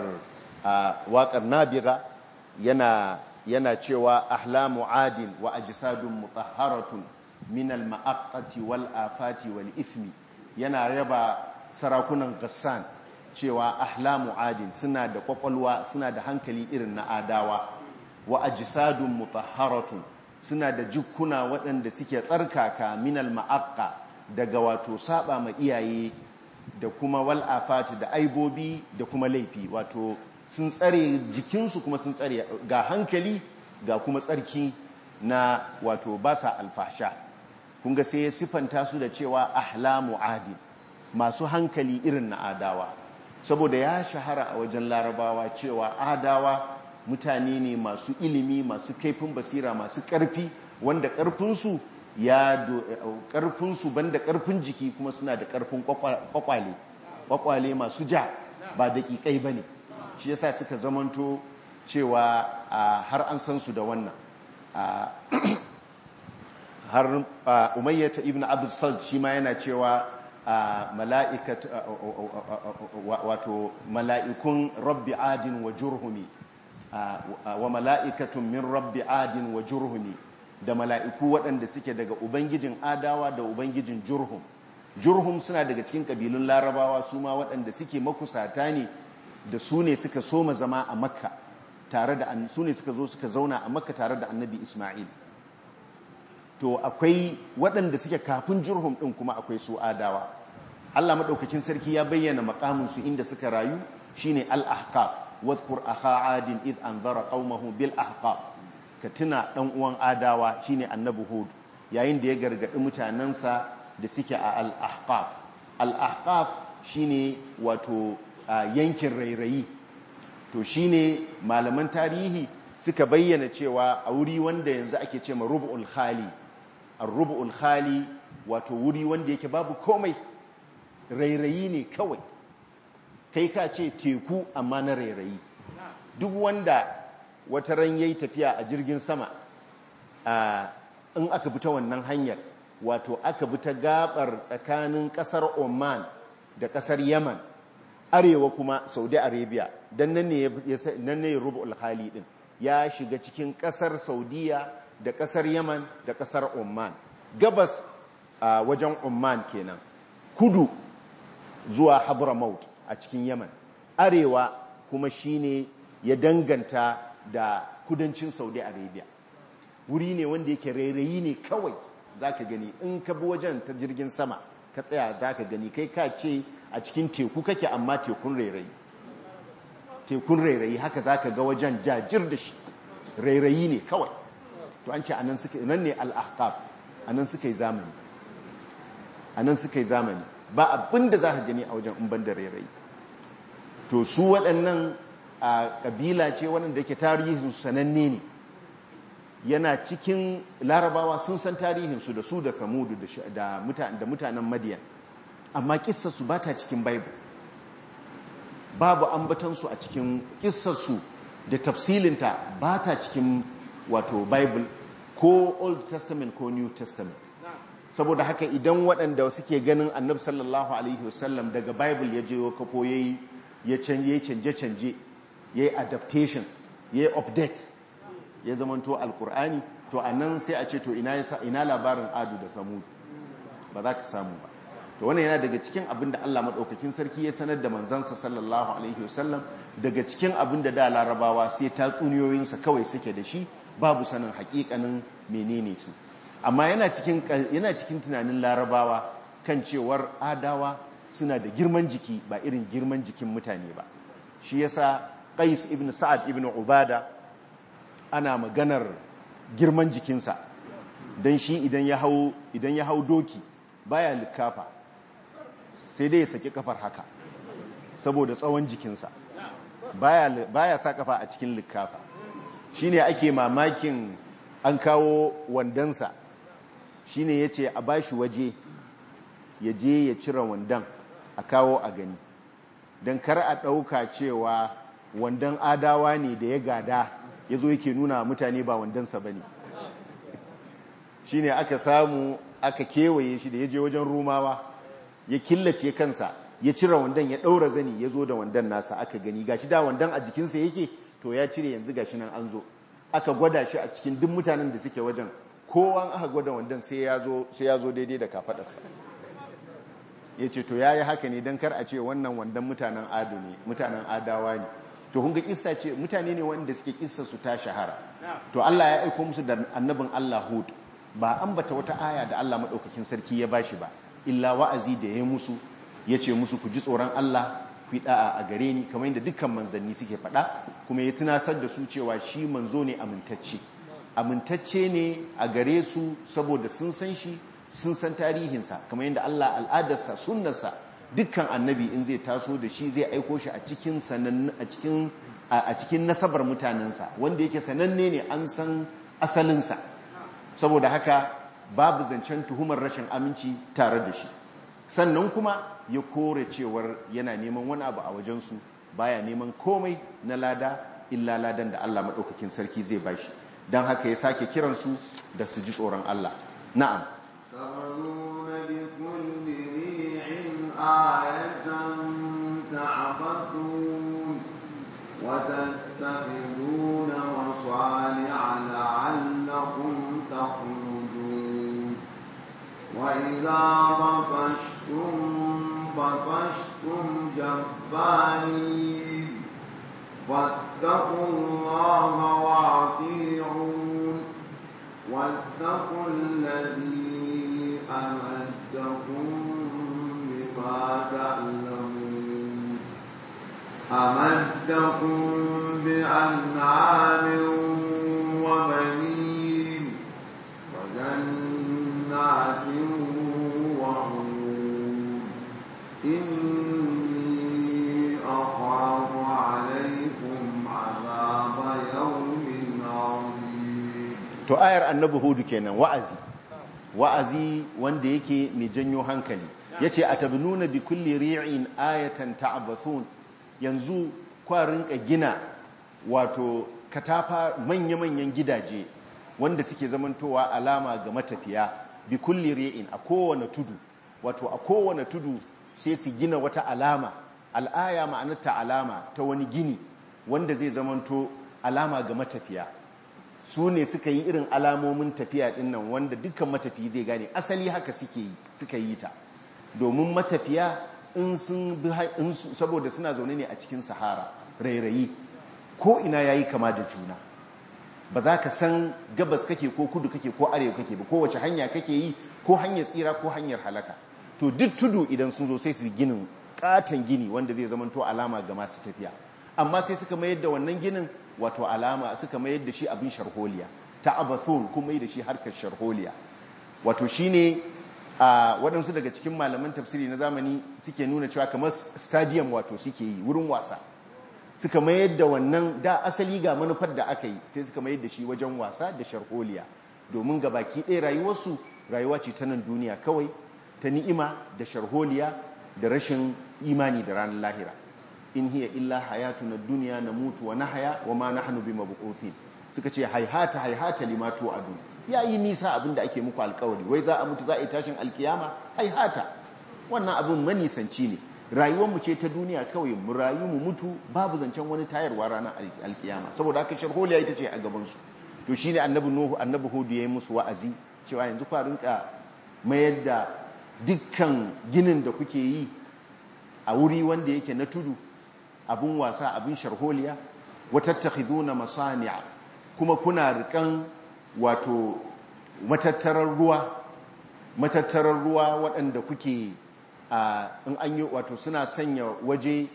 waƙar nabira yana yana cewa ahlamu adin wa ajsadun mutahharatun min al-ma'aqqati wal afati wal ithmi yana raba sarakunan gassan cewa ahlamu adin suna da kwakwalwa suna da hankali irin na adawa wa ajsadun mutahharatun suna da jikuna waɗanda suke tsarkaka minal ma'aqqa daga wato saba ma iyaye da kuma wal afati da aibobi da kuma laifi wato sun tsare jikinsu kuma sun tsare ga hankali ga kuma tsarki na wato ba sa alfasha kun ga sai ya sifanta su da cewa ahlamu adi masu hankali irin na adawa saboda ya shahara a wajen larabawa cewa adawa mutane ne masu ilimi masu kaifin basira masu ƙarfi wanda ƙarfinsu ya ƙarfinsu banda ƙarfin jiki kuma suna da ƙarfin ƙwaƙwale ƙwaƙwale masu ja ba daƙiƙai ba ne shi yasa suka zamanto cewa har an san su da wannan har umayyata ibn abdul sald shi ma yana cewa mala'ikat wato mala'ikun rabbi adin wa jurhumi wa mala'ikatun min rabbi adin wa jurhumi da mala'iku waɗanda suke daga ubangijin adawa da ubangijin jurhum jurhum suna daga cikin ƙabilun larabawa su ma waɗanda suke makusata ne da su ne suka soma zama a makka tare da su ne suka zo suka zauna a makka tare da annabi ismail to akwai waɗanda suke kafin jurhum ɗin kuma akwai su adawa allah maɗaukakin sarki ya bayyana makaminsu inda suka rayu shine al-ahqaf واذكر أخا عاد إذ أنذر قومه بالأحقاف كتنا ɗan uwan adawa shine annabi hud yayin da ya gargaɗi mutanensa da suke a al-ahqaf al-ahqaf shine wato yankin rairayi to shine malaman tarihi suka bayyana cewa a wuri wanda yanzu ake ce ma rubu'ul khali ar-rubu'ul khali wato wuri wanda yake babu komai rairayi ne kawai kai ka ce teku amma na rairayi duk wanda wata ran yayi tafiya a jirgin sama in aka bi ta wannan hanyar wato aka bi ta gabar tsakanin kasar Oman da kasar Yaman arewa kuma Saudi Arabia dan nan ne nan ne rubu'ul khali din ya shiga cikin kasar Saudiya da kasar Yaman da kasar Oman gabas a wajen Oman kenan kudu zuwa Hadramaut a cikin Yaman arewa kuma shine ya danganta da kudancin Saudi Arabia wuri ne wanda yake rairayi ne kawai zaka gani in ka bi wajen ta jirgin sama ka tsaya zaka gani kai ka ce a cikin teku kake amma tekun rairayi tekun rairayi haka zaka ga wajen jajir da shi rairayi ne kawai to an ce anan suka nan ne al-ahqab anan suka yi zamani anan suka yi zamani ba abinda zaka gani a wajen in banda rairayi to su waɗannan a kabila ce waɗanda ke tarihin sananne ne yana cikin larabawa sun san tarihinsu da su da samudu da mutanen madiyan amma kissarsu ba ta cikin bible babu ambatansu a cikin kissarsu da tafsilinta ba ta cikin wato bible ko old testament ko new testament saboda haka idan waɗanda suke ganin annabi sallallahu alaihi wasallam daga bible ya je kafo ya canje-canje ya yi adaptation ya yi update ya zamanto alkur'ani to a nan sai a ce to ina labarin adu da samu ba za ka samu ba to wannan yana daga cikin abin da Allah maɗaukakin sarki ya sanar da manzansa sallallahu alaihi wasallam daga cikin abin da da larabawa sai tatsuniyoyinsa kawai suke da shi babu sanin hakikanin menene su amma yana cikin yana cikin tunanin larabawa kan cewar adawa suna da girman jiki ba irin girman jikin mutane ba shi yasa qais ibn sa'ad ibn ubada ana maganar girman jikinsa don shi idan ya hau idan ya hau doki baya likafa sai dai ya saki kafar haka saboda tsawon jikinsa baya baya sa kafa a cikin likafa shine ake mamakin an kawo wandansa shine yace a bashi waje ya je ya cire wandan a kawo a gani don kar a ɗauka cewa wandan adawa ne da ya gada ya zo yake nuna mutane ba wandansa ba ne shi ne aka samu aka kewaye shi da ya je wajen rumawa ya killace kansa ya cire wandan ya ɗaura zani ya zo da wandan nasa aka gani gashi da wandan a jikinsa yake to ya cire yanzu gashi nan an zo aka gwada shi a cikin duk mutanen da suke wajen kowan aka gwada wandan sai ya zo daidai da kafaɗarsa ya ce to ya yi haka ne don kar a ce wannan wandan mutanen ado ne mutanen adawa ne to kun ga kissa ce mutane ne wanda suke kissa su ta shahara to Allah ya aiko musu da annabin Allah Hud ba ambata wata aya da Allah madaukakin sarki ya bashi ba illa wa'azi da ya musu yace musu ku ji tsoron Allah ku yi da'a a gare ni kamar yadda dukkan manzanni suke faɗa kuma ya tunasar da su cewa shi manzo ne amintacce amintacce ne a gare su saboda sun san shi sun san tarihinsa kamar yadda Allah al'adarsa sunnarsa dukkan annabi in zai taso da shi zai aiko shi a cikin a cikin a cikin nasabar mutanensa wanda yake sananne ne an san asalinsa saboda haka babu zancen tuhumar rashin aminci tare da shi sannan kuma ya kore cewar yana neman wani abu a wajensu baya neman komai na lada illa ladan da Allah maɗaukakin sarki zai bashi don haka ya sake kiransu da su ji tsoron Allah na'am
آية تعبثون وتتخذون مصانع لعلكم تخلدون وإذا بطشتم بطشتم جبارين فاتقوا الله وأطيعون واتقوا الذي أمدكم تعلمون أمدكم بأنعام وبنين وجنات وعيون إني أخاف عليكم عذاب يوم
to ayar annabi hudu kenan wa'azi wa'azi wanda yake mai janyo hankali yace atabnuna bi kulli ri'in ayatan ta'bathun yanzu kwarin ka gina wato katafa manya-manyan gidaje wanda suke zamantowa alama ga matafiya bi kulli ri'in a kowane tudu wato a kowane tudu sai su gina wata alama al'aya ma'anarta alama ta wani gini wanda zai zamanto alama ga matafiya su ne suka yi irin alamomin tafiya din nan wanda dukkan matafiya zai gane asali haka suke yi suka yi ta domin matafiya in sun bi saboda suna zaune ne a cikin sahara rairayi ko ina yayi kama da juna ba za ka san gabas kake ko kudu kake ko arewa kake ba kowace hanya kake yi ko hanyar tsira ko hanyar halaka to duk tudu idan sun zo sai su ginin katon gini wanda zai zamanto alama ga masu tafiya amma sai suka mayar da wannan ginin wato alama suka mayar da shi abin sharholiya ta abathul kuma yi da shi harkar sharholiya wato shine a waɗansu daga cikin malaman tafsiri na zamani suke nuna cewa kamar stadium wato suke yi wurin wasa suka mayar da wannan da asali ga manufar da aka yi sai suka mayar da shi wajen wasa da sharholiya domin ga baki ɗaya rayuwarsu rayuwa ce ta nan duniya kawai ta ni'ima da sharholiya da rashin imani da ranar lahira in hiya illa hayatuna duniya na mutu wa nahaya wa ma nahnu bimabquthin suka ce haihata haihata limatu adu yayi nisa abinda ake muku alkawari wai za a mutu za a yi tashin alkiyama haihata wannan abin manisanci ne rayuwar mu ce ta duniya kawai mu rayu mu mutu babu zancen wani tayarwa ranar alkiyama saboda haka sharholiya ita ce a gaban su to shine annabi nuhu annabi hudu yayi musu wa'azi cewa yanzu ku rinka mayar da dukkan ginin da kuke yi a wuri wanda yake na tudu abin wasa abin sharholiya watattakhiduna masani'a kuma kuna rikan wato matattarar ruwa matattarar ruwa waɗanda kuke a in an yi wato suna sanya waje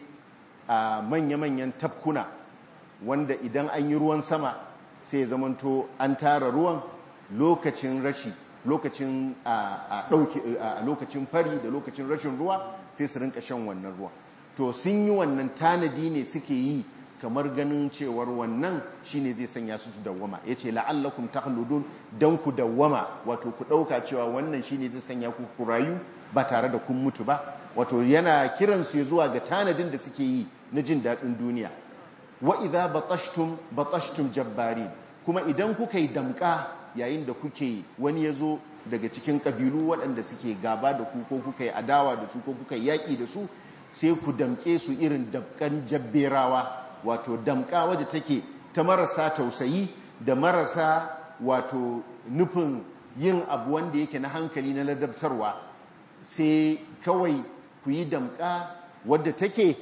a manya-manyan tafkuna wanda idan an yi ruwan sama sai zamanto an tara ruwan lokacin rashi lokacin a ɗauki a lokacin fari da lokacin rashin ruwa sai su rinka shan wannan ruwa to sun yi wannan tanadi ne suke yi kamar ganin cewar wannan shine zai sanya su su dawwama yace la'allakum takhludun dan ku dawwama wato ku dauka cewa wannan shine zai sanya ku ku rayu ba tare da kun mutu ba wato yana kiran su zuwa ga tanadin da suke yi na jin dadin duniya wa idza batashtum batashtum jabbarin kuma idan kuka yi damka yayin da kuke wani yazo daga cikin kabilu waɗanda suke gaba da ku ko kuka yi adawa da su ko kuka yi yaƙi da su sai ku damke su irin damkan jabberawa wato damka wadda take ta marasa tausayi da marasa wato nufin yin abu wanda yake na hankali na ladabtarwa sai kawai ku yi damka wadda take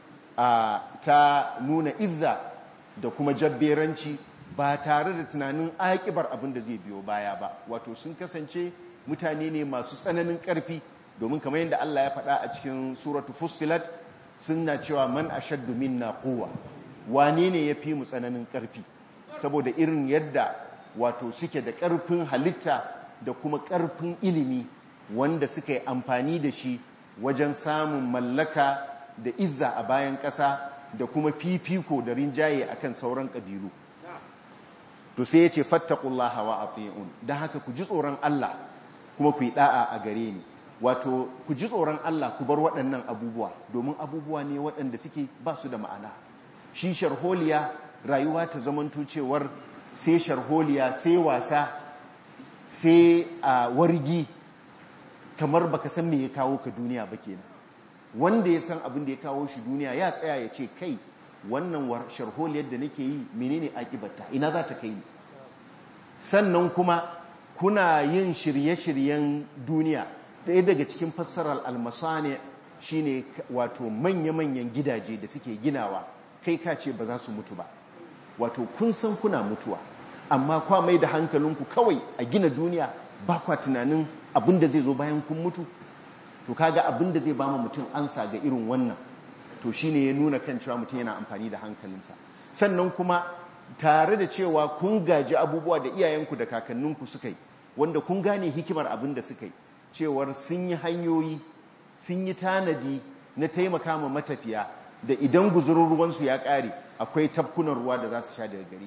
ta nuna izza da kuma jabberanci ba tare da tunanin aƙibar abin da zai biyo baya ba wato sun kasance mutane ne masu tsananin ƙarfi domin kamar yadda Allah ya faɗa a cikin suratu fussilat suna cewa man ashaddu minna quwwa wane ne yafi mu tsananin ƙarfi saboda irin yadda wato suke da ƙarfin halitta da kuma ƙarfin ilimi wanda suka yi amfani da shi wajen samun mallaka da izza a bayan ƙasa da kuma fifiko da rinjaye akan sauran ƙabilu to sai ya ce fattaqullaha wa ati'un dan haka ku ji tsoron Allah kuma ku yi da'a a gare ni wato ku ji tsoron Allah ku bar waɗannan abubuwa domin abubuwa ne waɗanda suke ba su da ma'ana shi sharholiya rayuwa ta zamanto cewar sai sharholiya sai wasa sai a wargi kamar baka san me ya kawo ka duniya ba kenan wanda ya san abin da ya kawo shi duniya ya tsaya ya ce kai wannan sharholiyar da nake yi menene akibarta ina za ta kai ni sannan kuma kuna yin shirye-shiryen duniya ɗaya daga cikin fassarar almasane shine wato manya-manyan gidaje da suke ginawa kai ka ce ba za su mutu ba wato kun san kuna mutuwa amma kwa mai da hankalinku kawai a gina duniya ba kwa tunanin abin da zai zo bayan kun mutu to kaga abin da zai ba mu mutum ansa ga irin wannan to shine ya nuna kan cewa mutum yana amfani da hankalinsa sannan kuma tare da cewa kun gaji abubuwa da iyayenku da kakanninku suka yi wanda kun gane hikimar abin da suka yi cewar sun yi hanyoyi sun yi tanadi na taimaka ma matafiya da idan guzurin ruwansu ya ƙare akwai tafkunan ruwa da za su sha daga gare shi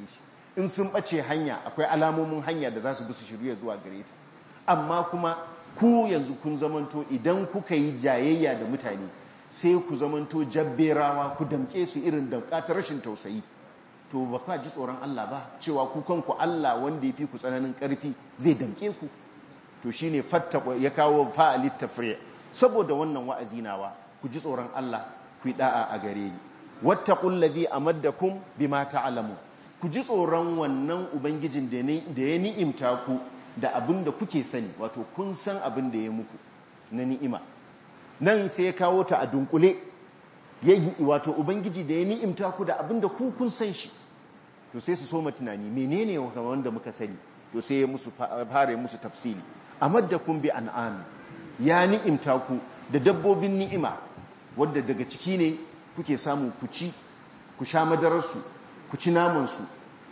in sun ɓace hanya akwai alamomin hanya da za su bi su shirya zuwa gare ta amma kuma ku yanzu kun zamanto idan kuka yi jayayya da mutane sai ku zamanto jabberawa ku damke su irin damka ta rashin tausayi to ba ka ji tsoron Allah ba cewa ku kanku Allah wanda ya fi ku tsananin ƙarfi zai damke ku to shine fattaqwa ya kawo fa'alit tafri saboda wannan wa'azi nawa ku ji tsoron Allah ku yi da'a a gare ni wattaqul ladhi amaddakum bima ta'lamu ku ji tsoron wannan ubangijin da ya ni'imta ku da abin da kuke sani wato kun san abin da ya muku na ni'ima nan sai ya kawo ta a dunkule wato ubangiji da ya ni'imta ku da abin da ku kun san shi to sai su soma tunani menene wanda muka sani to sai ya musu fara musu tafsiri amaddakum bi an'am ya ni'imta ku da dabbobin ni'ima wadda daga ciki ne kuke samu ku ci ku sha madararsu ku ci namansu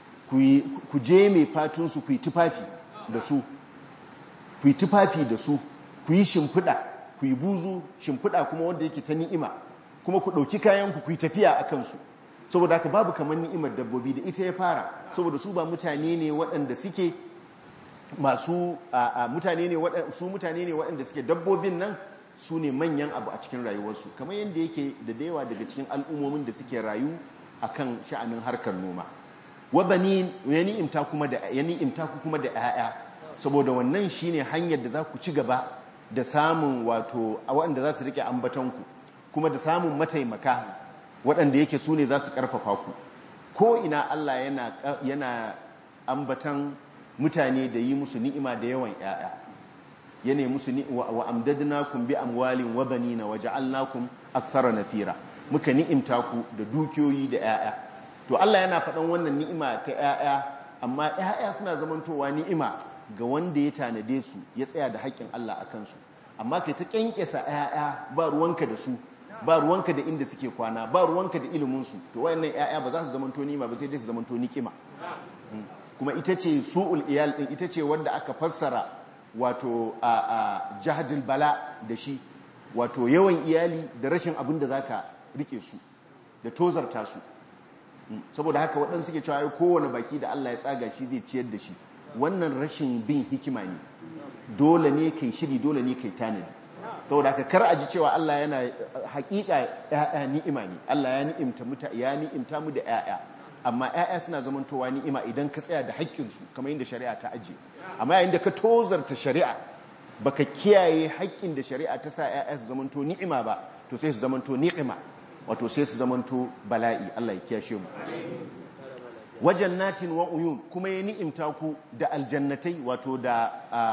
ku je mai fatunsu ku yi tufafi da su ku yi tufafi da su ku yi shimfiɗa ku yi buzu shimfiɗa kuma wanda yake ta ni'ima kuma ku ɗauki kayanku ku yi tafiya a kansu saboda haka babu kamar ni'imar dabbobi da ita ya fara saboda su ba mutane ne waɗanda suke masu mutane ne su mutane ne waɗanda suke dabbobin nan su ne manyan abu a cikin rayuwarsu kamar yadda yake da dayawa daga cikin al'ummomin da suke rayu akan sha'anin harkar noma wa bani ya ni'imta kuma da ya ni'imta ku kuma da 'ya'ya saboda wannan shine hanyar da za ku ci gaba da samun wato waɗanda za su rike ambatanku kuma da samun mataimaka waɗanda yake su ne za su ƙarfafa ku ko ina Allah yana yana ambatan mutane da yi musu ni'ima da yawan 'ya'ya yana musu wa amdadnakum bi amwalin wa banina wa ja'alnakum akthara nafira muka ni'imta ku da dukiyoyi da 'ya'ya to Allah yana faɗan wannan ni'ima ta 'ya'ya amma 'ya'ya suna zamantowa ni'ima ga wanda ya tanade su ya tsaya da haƙƙin Allah a kansu amma kai ta kyankyasa 'ya'ya ba ruwanka da su ba ruwanka da inda suke kwana ba ruwanka da iliminsu to wayannan 'ya'ya ba za su zamanto ni'ima ba sai dai su zamanto ni'ima kuma ita ce su'ul iyal din ita ce wanda aka fassara wato a jahadul bala da shi wato yawan iyali da rashin abin da zaka rike su da tozarta su saboda haka waɗansu suke cewa ai kowane baki da Allah ya tsaga shi zai ciyar da shi wannan rashin bin hikima ne dole ne kai shiri dole ne kai tanadi saboda haka kar a ji cewa Allah yana hakika ya'ya ni'ima ne Allah ya ni'imta mu ya ni'imta mu da ya'ya amma ya'ya suna zamantowa ni'ima idan ka tsaya da haƙƙinsu kamar yadda shari'a ta ajiye amma yayin da ka tozarta shari'a baka kiyaye haƙƙin da shari'a ta sa ya'ya su zamanto ni'ima ba to sai su zamanto ni'ima wato sai su zamanto bala'i Allah ya kiyashe mu wajen natin wa uyun kuma ya ni'imta ku da aljannatai wato da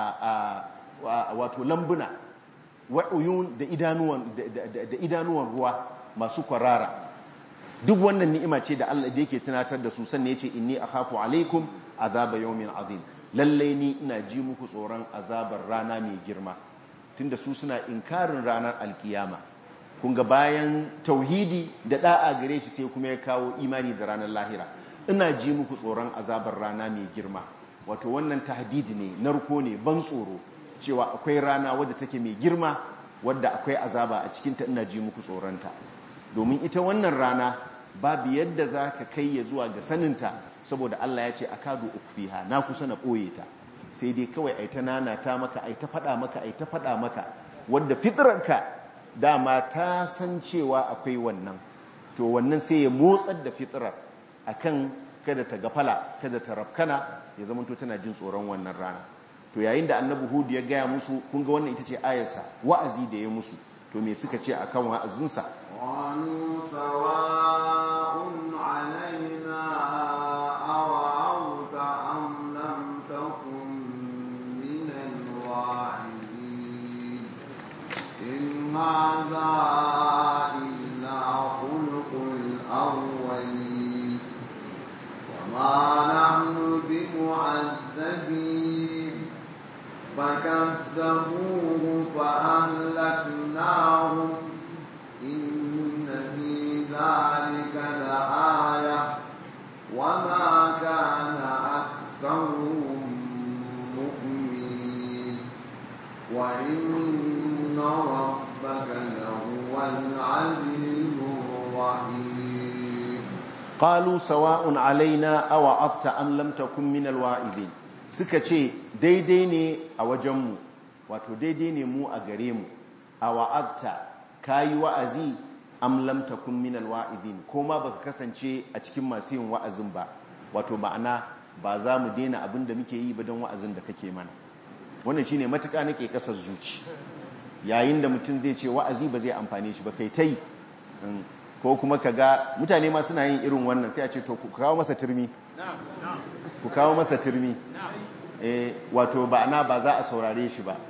wato lambuna wa uyun da idanuwan da idanuwan ruwa masu kwarara duk wannan ni'ima ce da Allah da yake tunatar da su sannan yace inni akhafu alaikum azaba yawmin azim lallai ni ina ji muku tsoron azabar rana mai girma tunda su suna inkarin ranar alkiyama kun ga bayan tauhidi da da'a gare shi sai kuma ya kawo imani da ranar lahira ina ji muku tsoron azabar rana mai girma wato wannan tahdidi ne narko ne ban tsoro cewa akwai rana wadda take mai girma wadda akwai azaba a cikinta ina ji muku tsoronta domin ita wannan rana babu yadda za ka kai ya zuwa ga saninta saboda Allah ya ce a kadu ukfiha na kusa na ɓoye ta sai dai kawai ai ta nana ta maka ai ta faɗa maka ai ta faɗa maka wadda fitrarka dama ta san cewa akwai wannan to wannan sai ya motsar da fitrar akan kada ta gafala kada ta rafkana ya zamanto tana jin tsoron wannan rana to yayin da annabi hudu ya gaya musu kun ga wannan ita ce ayarsa wa'azi da ya musu to me suka ce akan wa'azinsa
قالوا سواء علينا أوعظت أم لم تكن من الواعظين إن هذا إلا خلق الأولين وما نحن بمعذبين فكذبوه فأهلكناهم إن في ذلك لآية وما كان أكثرهم مؤمنين وإن ربك لهو العزيز الرحيم
qalu sawa'un alaina aw afta am lam takun min alwa'idin suka ce daidai ne a wajenmu wato daidai ne mu a gare mu a wa'azta kayi wa'azi am lam takun min alwa'idin ko ma baka kasance a cikin masu yin wa'azin ba wato ma'ana ba za mu daina abin da muke yi ba don wa'azin da kake mana wannan shine matuƙa nake kasar zuci yayin da mutum zai ce wa'azi ba zai amfane shi ba kai ta yi ko kuma ka ga mutane ma suna yin irin wannan sai a ce to ku kawo masa turmi ku kawo masa turmi wato ba na ba za a saurare shi ba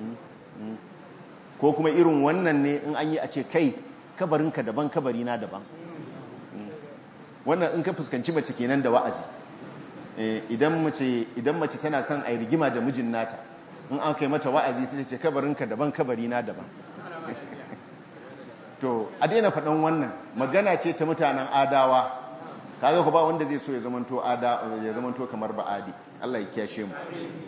ko kuma irin wannan ne in an yi a ce kai kabarinka daban kabarina daban wannan in ka fuskanci mace kenan da wa'azi idan mace idan mace tana son a yi rigima da mijin nata in an kai mata wa'azi sai ce kabarinka daban kabarina daban to a daina faɗan wannan magana ce ta mutanen adawa kaga ku ba wanda zai so ya zamanto ada ya zamanto kamar ba'adi Allah ya kiyashe mu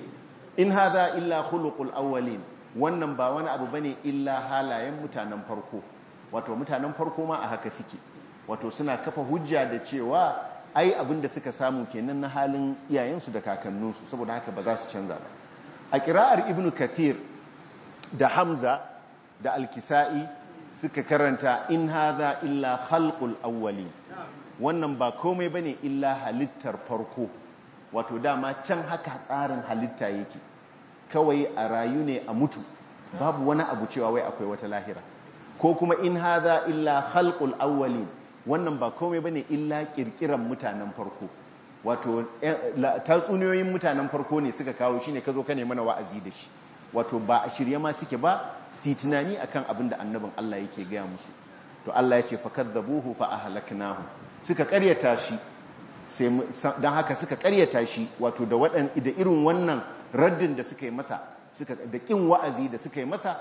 in hadha illa khuluqul awwalin wannan ba wani abu bane illa halayen mutanen farko wato mutanen farko ma a haka suke wato suna kafa hujja da cewa ai abin da suka samu kenan na halin iyayensu da kakanninsu saboda haka ba za su canza ba a kira'ar ibnu kathir da hamza da alkisa'i suka karanta in haza illa khalqul awwali wannan ba komai bane illa halittar farko wato dama can haka tsarin halitta yake kawai a rayu ne a mutu babu wani abu cewa wai akwai wata lahira ko kuma in haza illa khalqul awwali wannan ba komai bane illa kirkiran mutanen farko wato tatsuniyoyin mutanen farko ne suka kawo shine kazo ka ne mana wa'azi da shi wato ba a shirye ma suke ba su tunani akan abin da annabin Allah yake gaya musu to Allah ya ce fakadzabuhu fa ahlaknahu suka karyata shi sai dan haka suka karyata shi wato da wadan da irin wannan raddin da suka yi masa suka da kin wa'azi da suka yi masa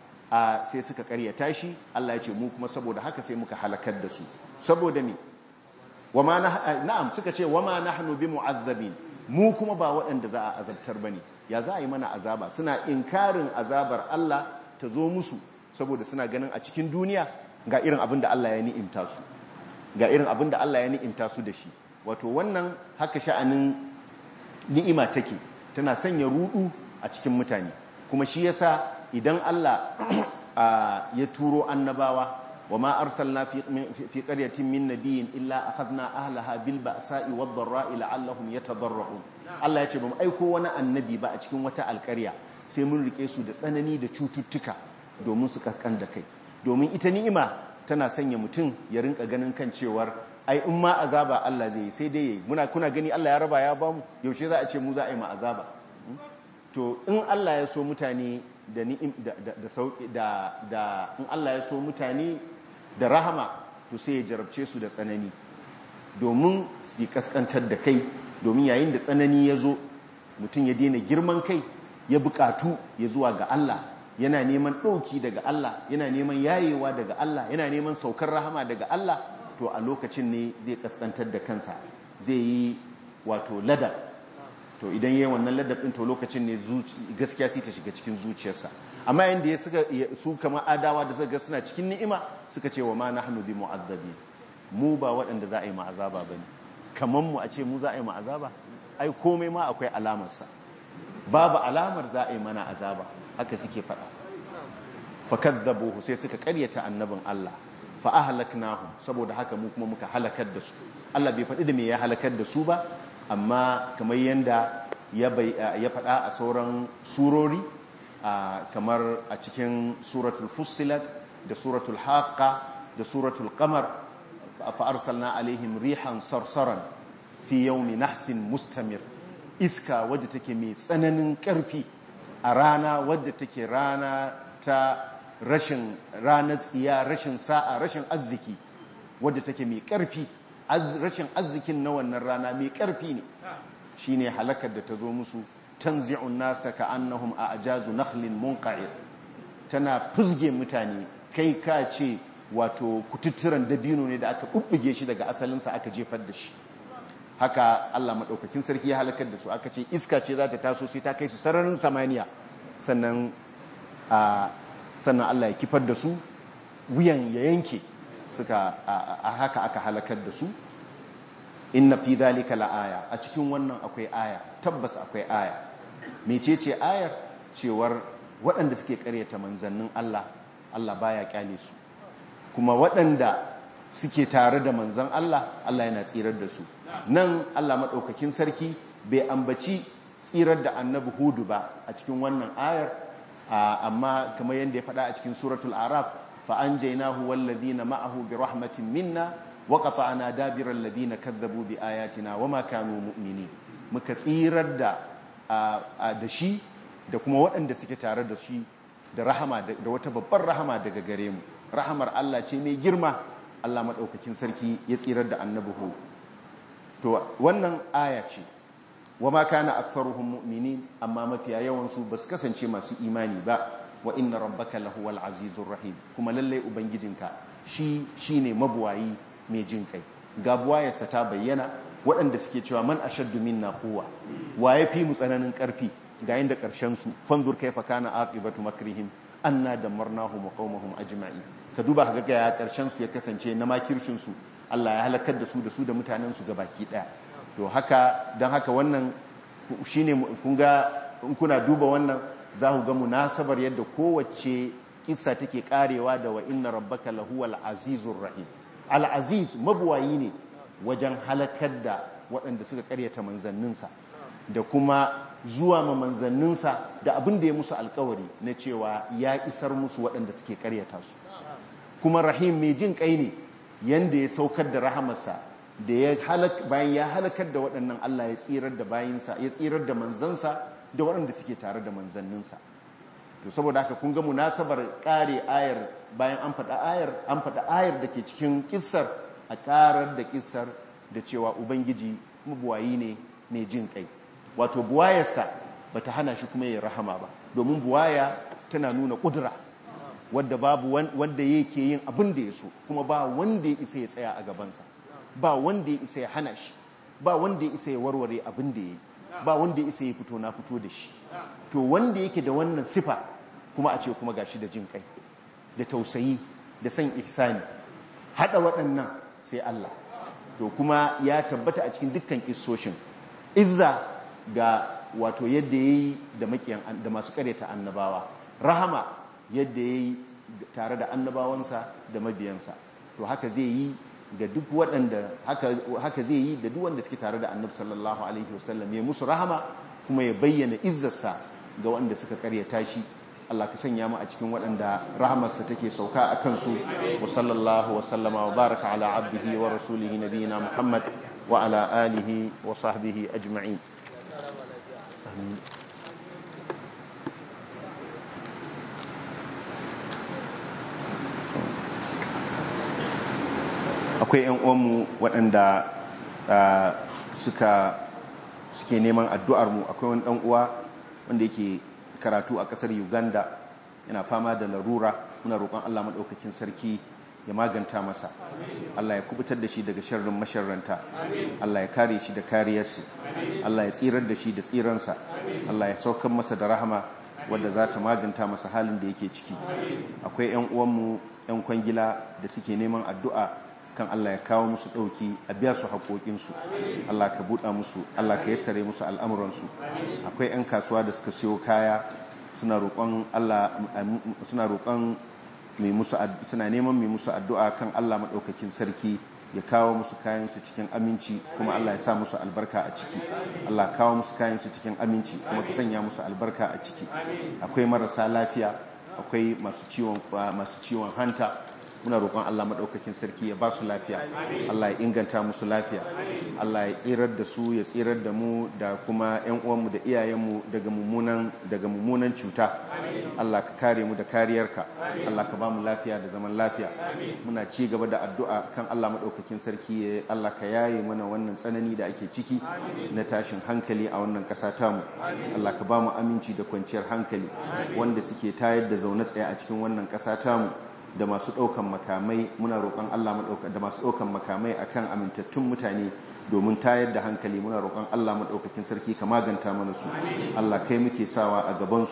a sai suka karyata shi Allah ya ce mu kuma saboda haka sai muka halakar da su saboda me wama na'am suka ce wama nahnu bimu'azzabin mu kuma ba waɗanda za a azabtar bane ya za a yi mana azaba suna inkarin azabar Allah ta zo musu saboda suna ganin a cikin duniya ga irin abin da Allah ya ni'imta su ga irin abin da Allah ya ni'imta su da shi wato wannan haka sha'anin ni'ima take tana sanya rudu a cikin mutane kuma shi yasa idan Allah ya turo annabawa wa ma arsalna fi qaryatin min nabiyyin illa akhadna ahlaha bil ba'sa'i wad dharra'i la'allahum yatadarra'un Allah ya ce ba mu aiko wani annabi ba a cikin wata alƙarya sai mun rike su da tsanani da cututtuka domin su kakkan da kai domin ita ni'ima tana sanya mutum ya rinka ganin kan cewar ai in ma azaba Allah zai yi sai dai yayi muna kuna gani Allah ya raba ya bamu yaushe za a ce mu za a yi ma azaba to in Allah ya so mutane da ni'im da da sauki da da in Allah ya so mutane da rahama to sai ya jarabce su da tsanani domin su yi kaskantar da kai domin yayin da tsanani ya zo mutum ya daina girman kai ya bukatu ya zuwa ga Allah yana neman ɗauki daga Allah yana neman yayewa daga Allah yana neman saukar rahama daga Allah to a lokacin ne zai kaskantar da kansa zai yi wato ladab to idan yayin wannan ladab din to lokacin ne gaskiya sai ta shiga cikin zuciyarsa amma yanda ya suka su kama adawa da suka suna cikin ni'ima suka ce wa ma nahnu bi mu'azzabi mu ba waɗanda za a yi ma'azaba bane kaman mu a ce mu za a yi ma'azaba ai komai ma akwai alamarsa babu alamar za a yi mana azaba haka suke faɗa fakadzabuhu sai suka ƙaryata annabin Allah fa ahlaknahum saboda haka mu kuma muka halakar da su Allah bai faɗi da me ya halakar da su ba amma kamar yanda ya ya faɗa a sauran surori kamar a cikin suratul fussilat da suratul haqqa da suratul qamar fa arsalna alaihim rihan sarsaran fi yawmi nahsin mustamir iska wadda take mai tsananin ƙarfi a rana wadda take rana ta rashin ranar tsiya rashin sa'a rashin arziki wadda take mai ƙarfi rashin arzikin na wannan rana mai ƙarfi ne shine halakar da ta zo musu tanzi'un nasa ka annahum a ajazu nakhlin munqa'ir tana fuzge mutane kai ka ce wato kututturan dabino ne da aka bubbuge shi daga asalinsa aka jefar da shi haka Allah maɗaukakin sarki ya halakar da su aka ce iska ce za ta taso sai ta kai su sararin samaniya sannan sannan Allah ya kifar da su wuyan ya yanke suka a haka aka halakar da su inna fi dhalika la'aya a cikin wannan akwai aya tabbas akwai aya mecece ayar cewar waɗanda suke ƙaryata manzannin Allah Allah baya kyale su kuma waɗanda suke tare da manzan Allah Allah yana tsirar da su nan Allah maɗaukakin sarki bai ambaci tsirar da annabi hudu ba a cikin wannan ayar amma kamar yadda ya faɗa a cikin suratul araf fa anjaynahu wallazina ma'ahu bi rahmatin minna wa qata'na dabira alladhina kadzabu bi ayatina wama kanu mu'minin muka tsirar da da shi da kuma waɗanda suke tare da shi da rahama da wata babbar rahama daga gare mu rahamar Allah ce mai girma Allah maɗaukakin sarki ya tsirar da annabi hu to wannan aya ce wa ma kana aktharuhum mu'minin amma mafiya yawan su basu kasance masu imani ba wa inna rabbaka lahuwal azizur rahim kuma lalle ubangijinka shi shine mabuwayi mai jin kai ga buwayarsa ta bayyana waɗanda suke cewa man ashaddu minna quwwa wa yafi mu tsananin ƙarfi ga yanda ƙarshen su fanzur kaifa kana aqibatu makrihim anna damarnahum wa qaumahum ajma'in ka duba ka ga ya ƙarshen su ya kasance na makircin su Allah ya halakar da su da su da mutanen su baki daya to haka dan haka wannan shine kun ga in kuna duba wannan za ku ga munasabar yadda kowace kissa take karewa da wa inna rabbaka lahuwal azizur rahim al aziz mabuwayi ne wajen halakar da waɗanda suka karyata manzanninsa da kuma zuwa ma manzanninsa da abin da ya musu alkawari na cewa ya isar musu waɗanda suke karyata su kuma rahim mai jin kai ne yanda ya saukar da rahamarsa da ya bayan ya halakar da waɗannan Allah ya tsirar da bayinsa ya tsirar da manzansa da waɗanda suke tare da manzanninsa to saboda haka kun ga munasabar ƙare ayar bayan an faɗa ayar an faɗa ayar da ke cikin kissar a ƙarar da kissar da cewa ubangiji mabuwayi ne mai jin kai wato buwayarsa ba ta hana shi kuma ya rahama ba domin buwaya tana nuna ƙudura wadda babu wanda yake yin abin da ya so kuma ba wanda ya isa ya tsaya a gabansa ba wanda ya isa ya hana shi ba wanda ya isa ya warware abin da ya yi ba wanda ya isa ya fito na fito da shi to wanda yake da wannan sifa kuma a ce kuma gashi da jin kai da tausayi da san ihsani hada waɗannan sai Allah to kuma ya tabbata a cikin dukkan kissoshin izza ga wato yadda yayi da makiyan da masu kareta annabawa rahama yadda yayi tare da annabawansa da mabiyansa to haka zai yi ga duk waɗanda haka zai yi da duk wanda suke tare da annabi sallallahu alaihi wasallam ya musu rahama kuma ya bayyana izzarsa ga wanda suka karyata shi Allah ka sanya mu a cikin waɗanda rahamarsa take sauka a kansu wa sallallahu wa sallama wa baraka ala abdihi wa rasulihi nabiyina Muhammad wa ala alihi wa sahbihi ajma'in amin akwai 'yan uwanmu waɗanda suka suke neman addu'armu akwai wani ɗan uwa wanda yake karatu a ƙasar uganda yana fama da larura muna roƙon allah maɗaukakin sarki ya maganta masa allah ya kubutar da shi daga sharrin masharranta allah ya kare shi da kariyarsa allah ya tsirar da shi da tsiransa allah ya saukar masa da rahama wadda za ta maganta masa halin da yake ciki akwai 'yan uwanmu 'yan kwangila da suke neman addu'a kan Allah ya kawo musu ɗauki a biya su haƙoƙinsu Allah ka buɗa musu Allah ka yassare musu al'amuransu akwai 'yan kasuwa da suka siyo kaya suna roƙon Allah suna roƙon mai musu suna neman mai musu addu'a kan Allah maɗaukakin sarki ya kawo musu kayansu cikin aminci kuma Allah ya sa musu albarka a ciki Allah kawo musu kayansu cikin aminci kuma ka sanya musu albarka a ciki akwai marasa lafiya akwai masu ciwon hanta muna roƙon Allah maɗaukakin sarki ya ba su lafiya Allah ya inganta musu lafiya Allah ya tsirar da su ya tsirar da mu da kuma ƴan uwanmu da iyayenmu daga mummunan daga mummunan cuta Allah ka kare mu da kariyarka Allah ka ba mu lafiya da zaman lafiya muna ci gaba da addu'a kan Allah maɗaukakin sarki ya Allah ka yaye mana wannan tsanani da ake ciki na tashin hankali a wannan ƙasa tamu Allah ka ba mu aminci da kwanciyar hankali wanda suke tayar da zaune tsaye a cikin wannan ƙasa tamu da masu ɗaukan makamai muna roƙon Allah da masu ɗaukan makamai akan amintattun mutane domin tayar da hankali muna roƙon Allah maɗaukakin sarki ka maganta mana su Allah kai muke sawa a gabansu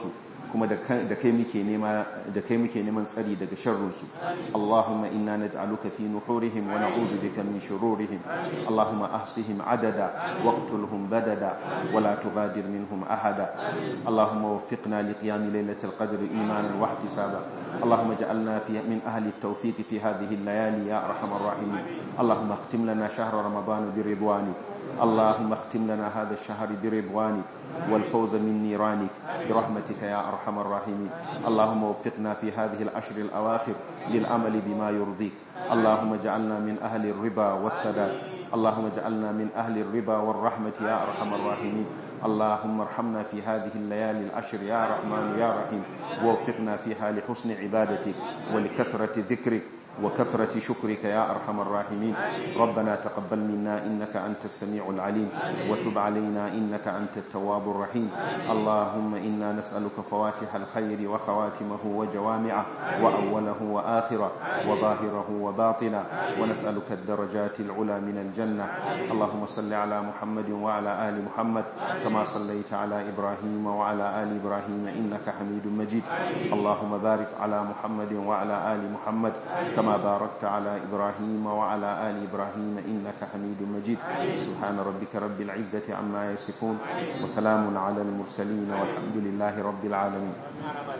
kuma da kai muke nema da kai muke neman tsari daga sharrunsu Allahumma inna naj'aluka fi nuhurihim wa na'udhu bika min shururihim Allahumma ahsihim adada waqtulhum badada wa la tughadir minhum ahada Allahumma waffiqna liqiyam laylatil qadri imanan wa ihtisaba Allahumma ij'alna fi min ahli at-tawfiq fi hadhihi al-layali ya arhamar rahimin Allahumma اختم لنا شهر رمضان برضوانك اللهم اختم لنا هذا الشهر برضوانك والفوز من نيرانك برحمتك يا أرحم الراحمين اللهم وفقنا في هذه العشر الأواخر للعمل بما يرضيك اللهم اجعلنا من أهل الرضا والسداد اللهم اجعلنا من أهل الرضا والرحمة يا أرحم الراحمين اللهم ارحمنا في هذه الليالي العشر يا رحمن يا رحيم ووفقنا فيها لحسن عبادتك ولكثرة ذكرك وكثرة شكرك يا أرحم الراحمين ربنا تقبل منا إنك أنت السميع العليم وتب علينا إنك أنت التواب الرحيم اللهم إنا نسألك فواتح الخير وخواتمه وجوامعه وأوله وآخره وظاهره وباطنه ونسألك الدرجات العلى من الجنة اللهم صل على محمد وعلى آل محمد كما صليت على إبراهيم وعلى آل إبراهيم إنك حميد مجيد اللهم بارك على محمد وعلى آل محمد كما باركت على إبراهيم وعلى آل إبراهيم إنك حميد مجيد سبحان ربك رب العزة عما يصفون وسلام على المرسلين والحمد لله رب العالمين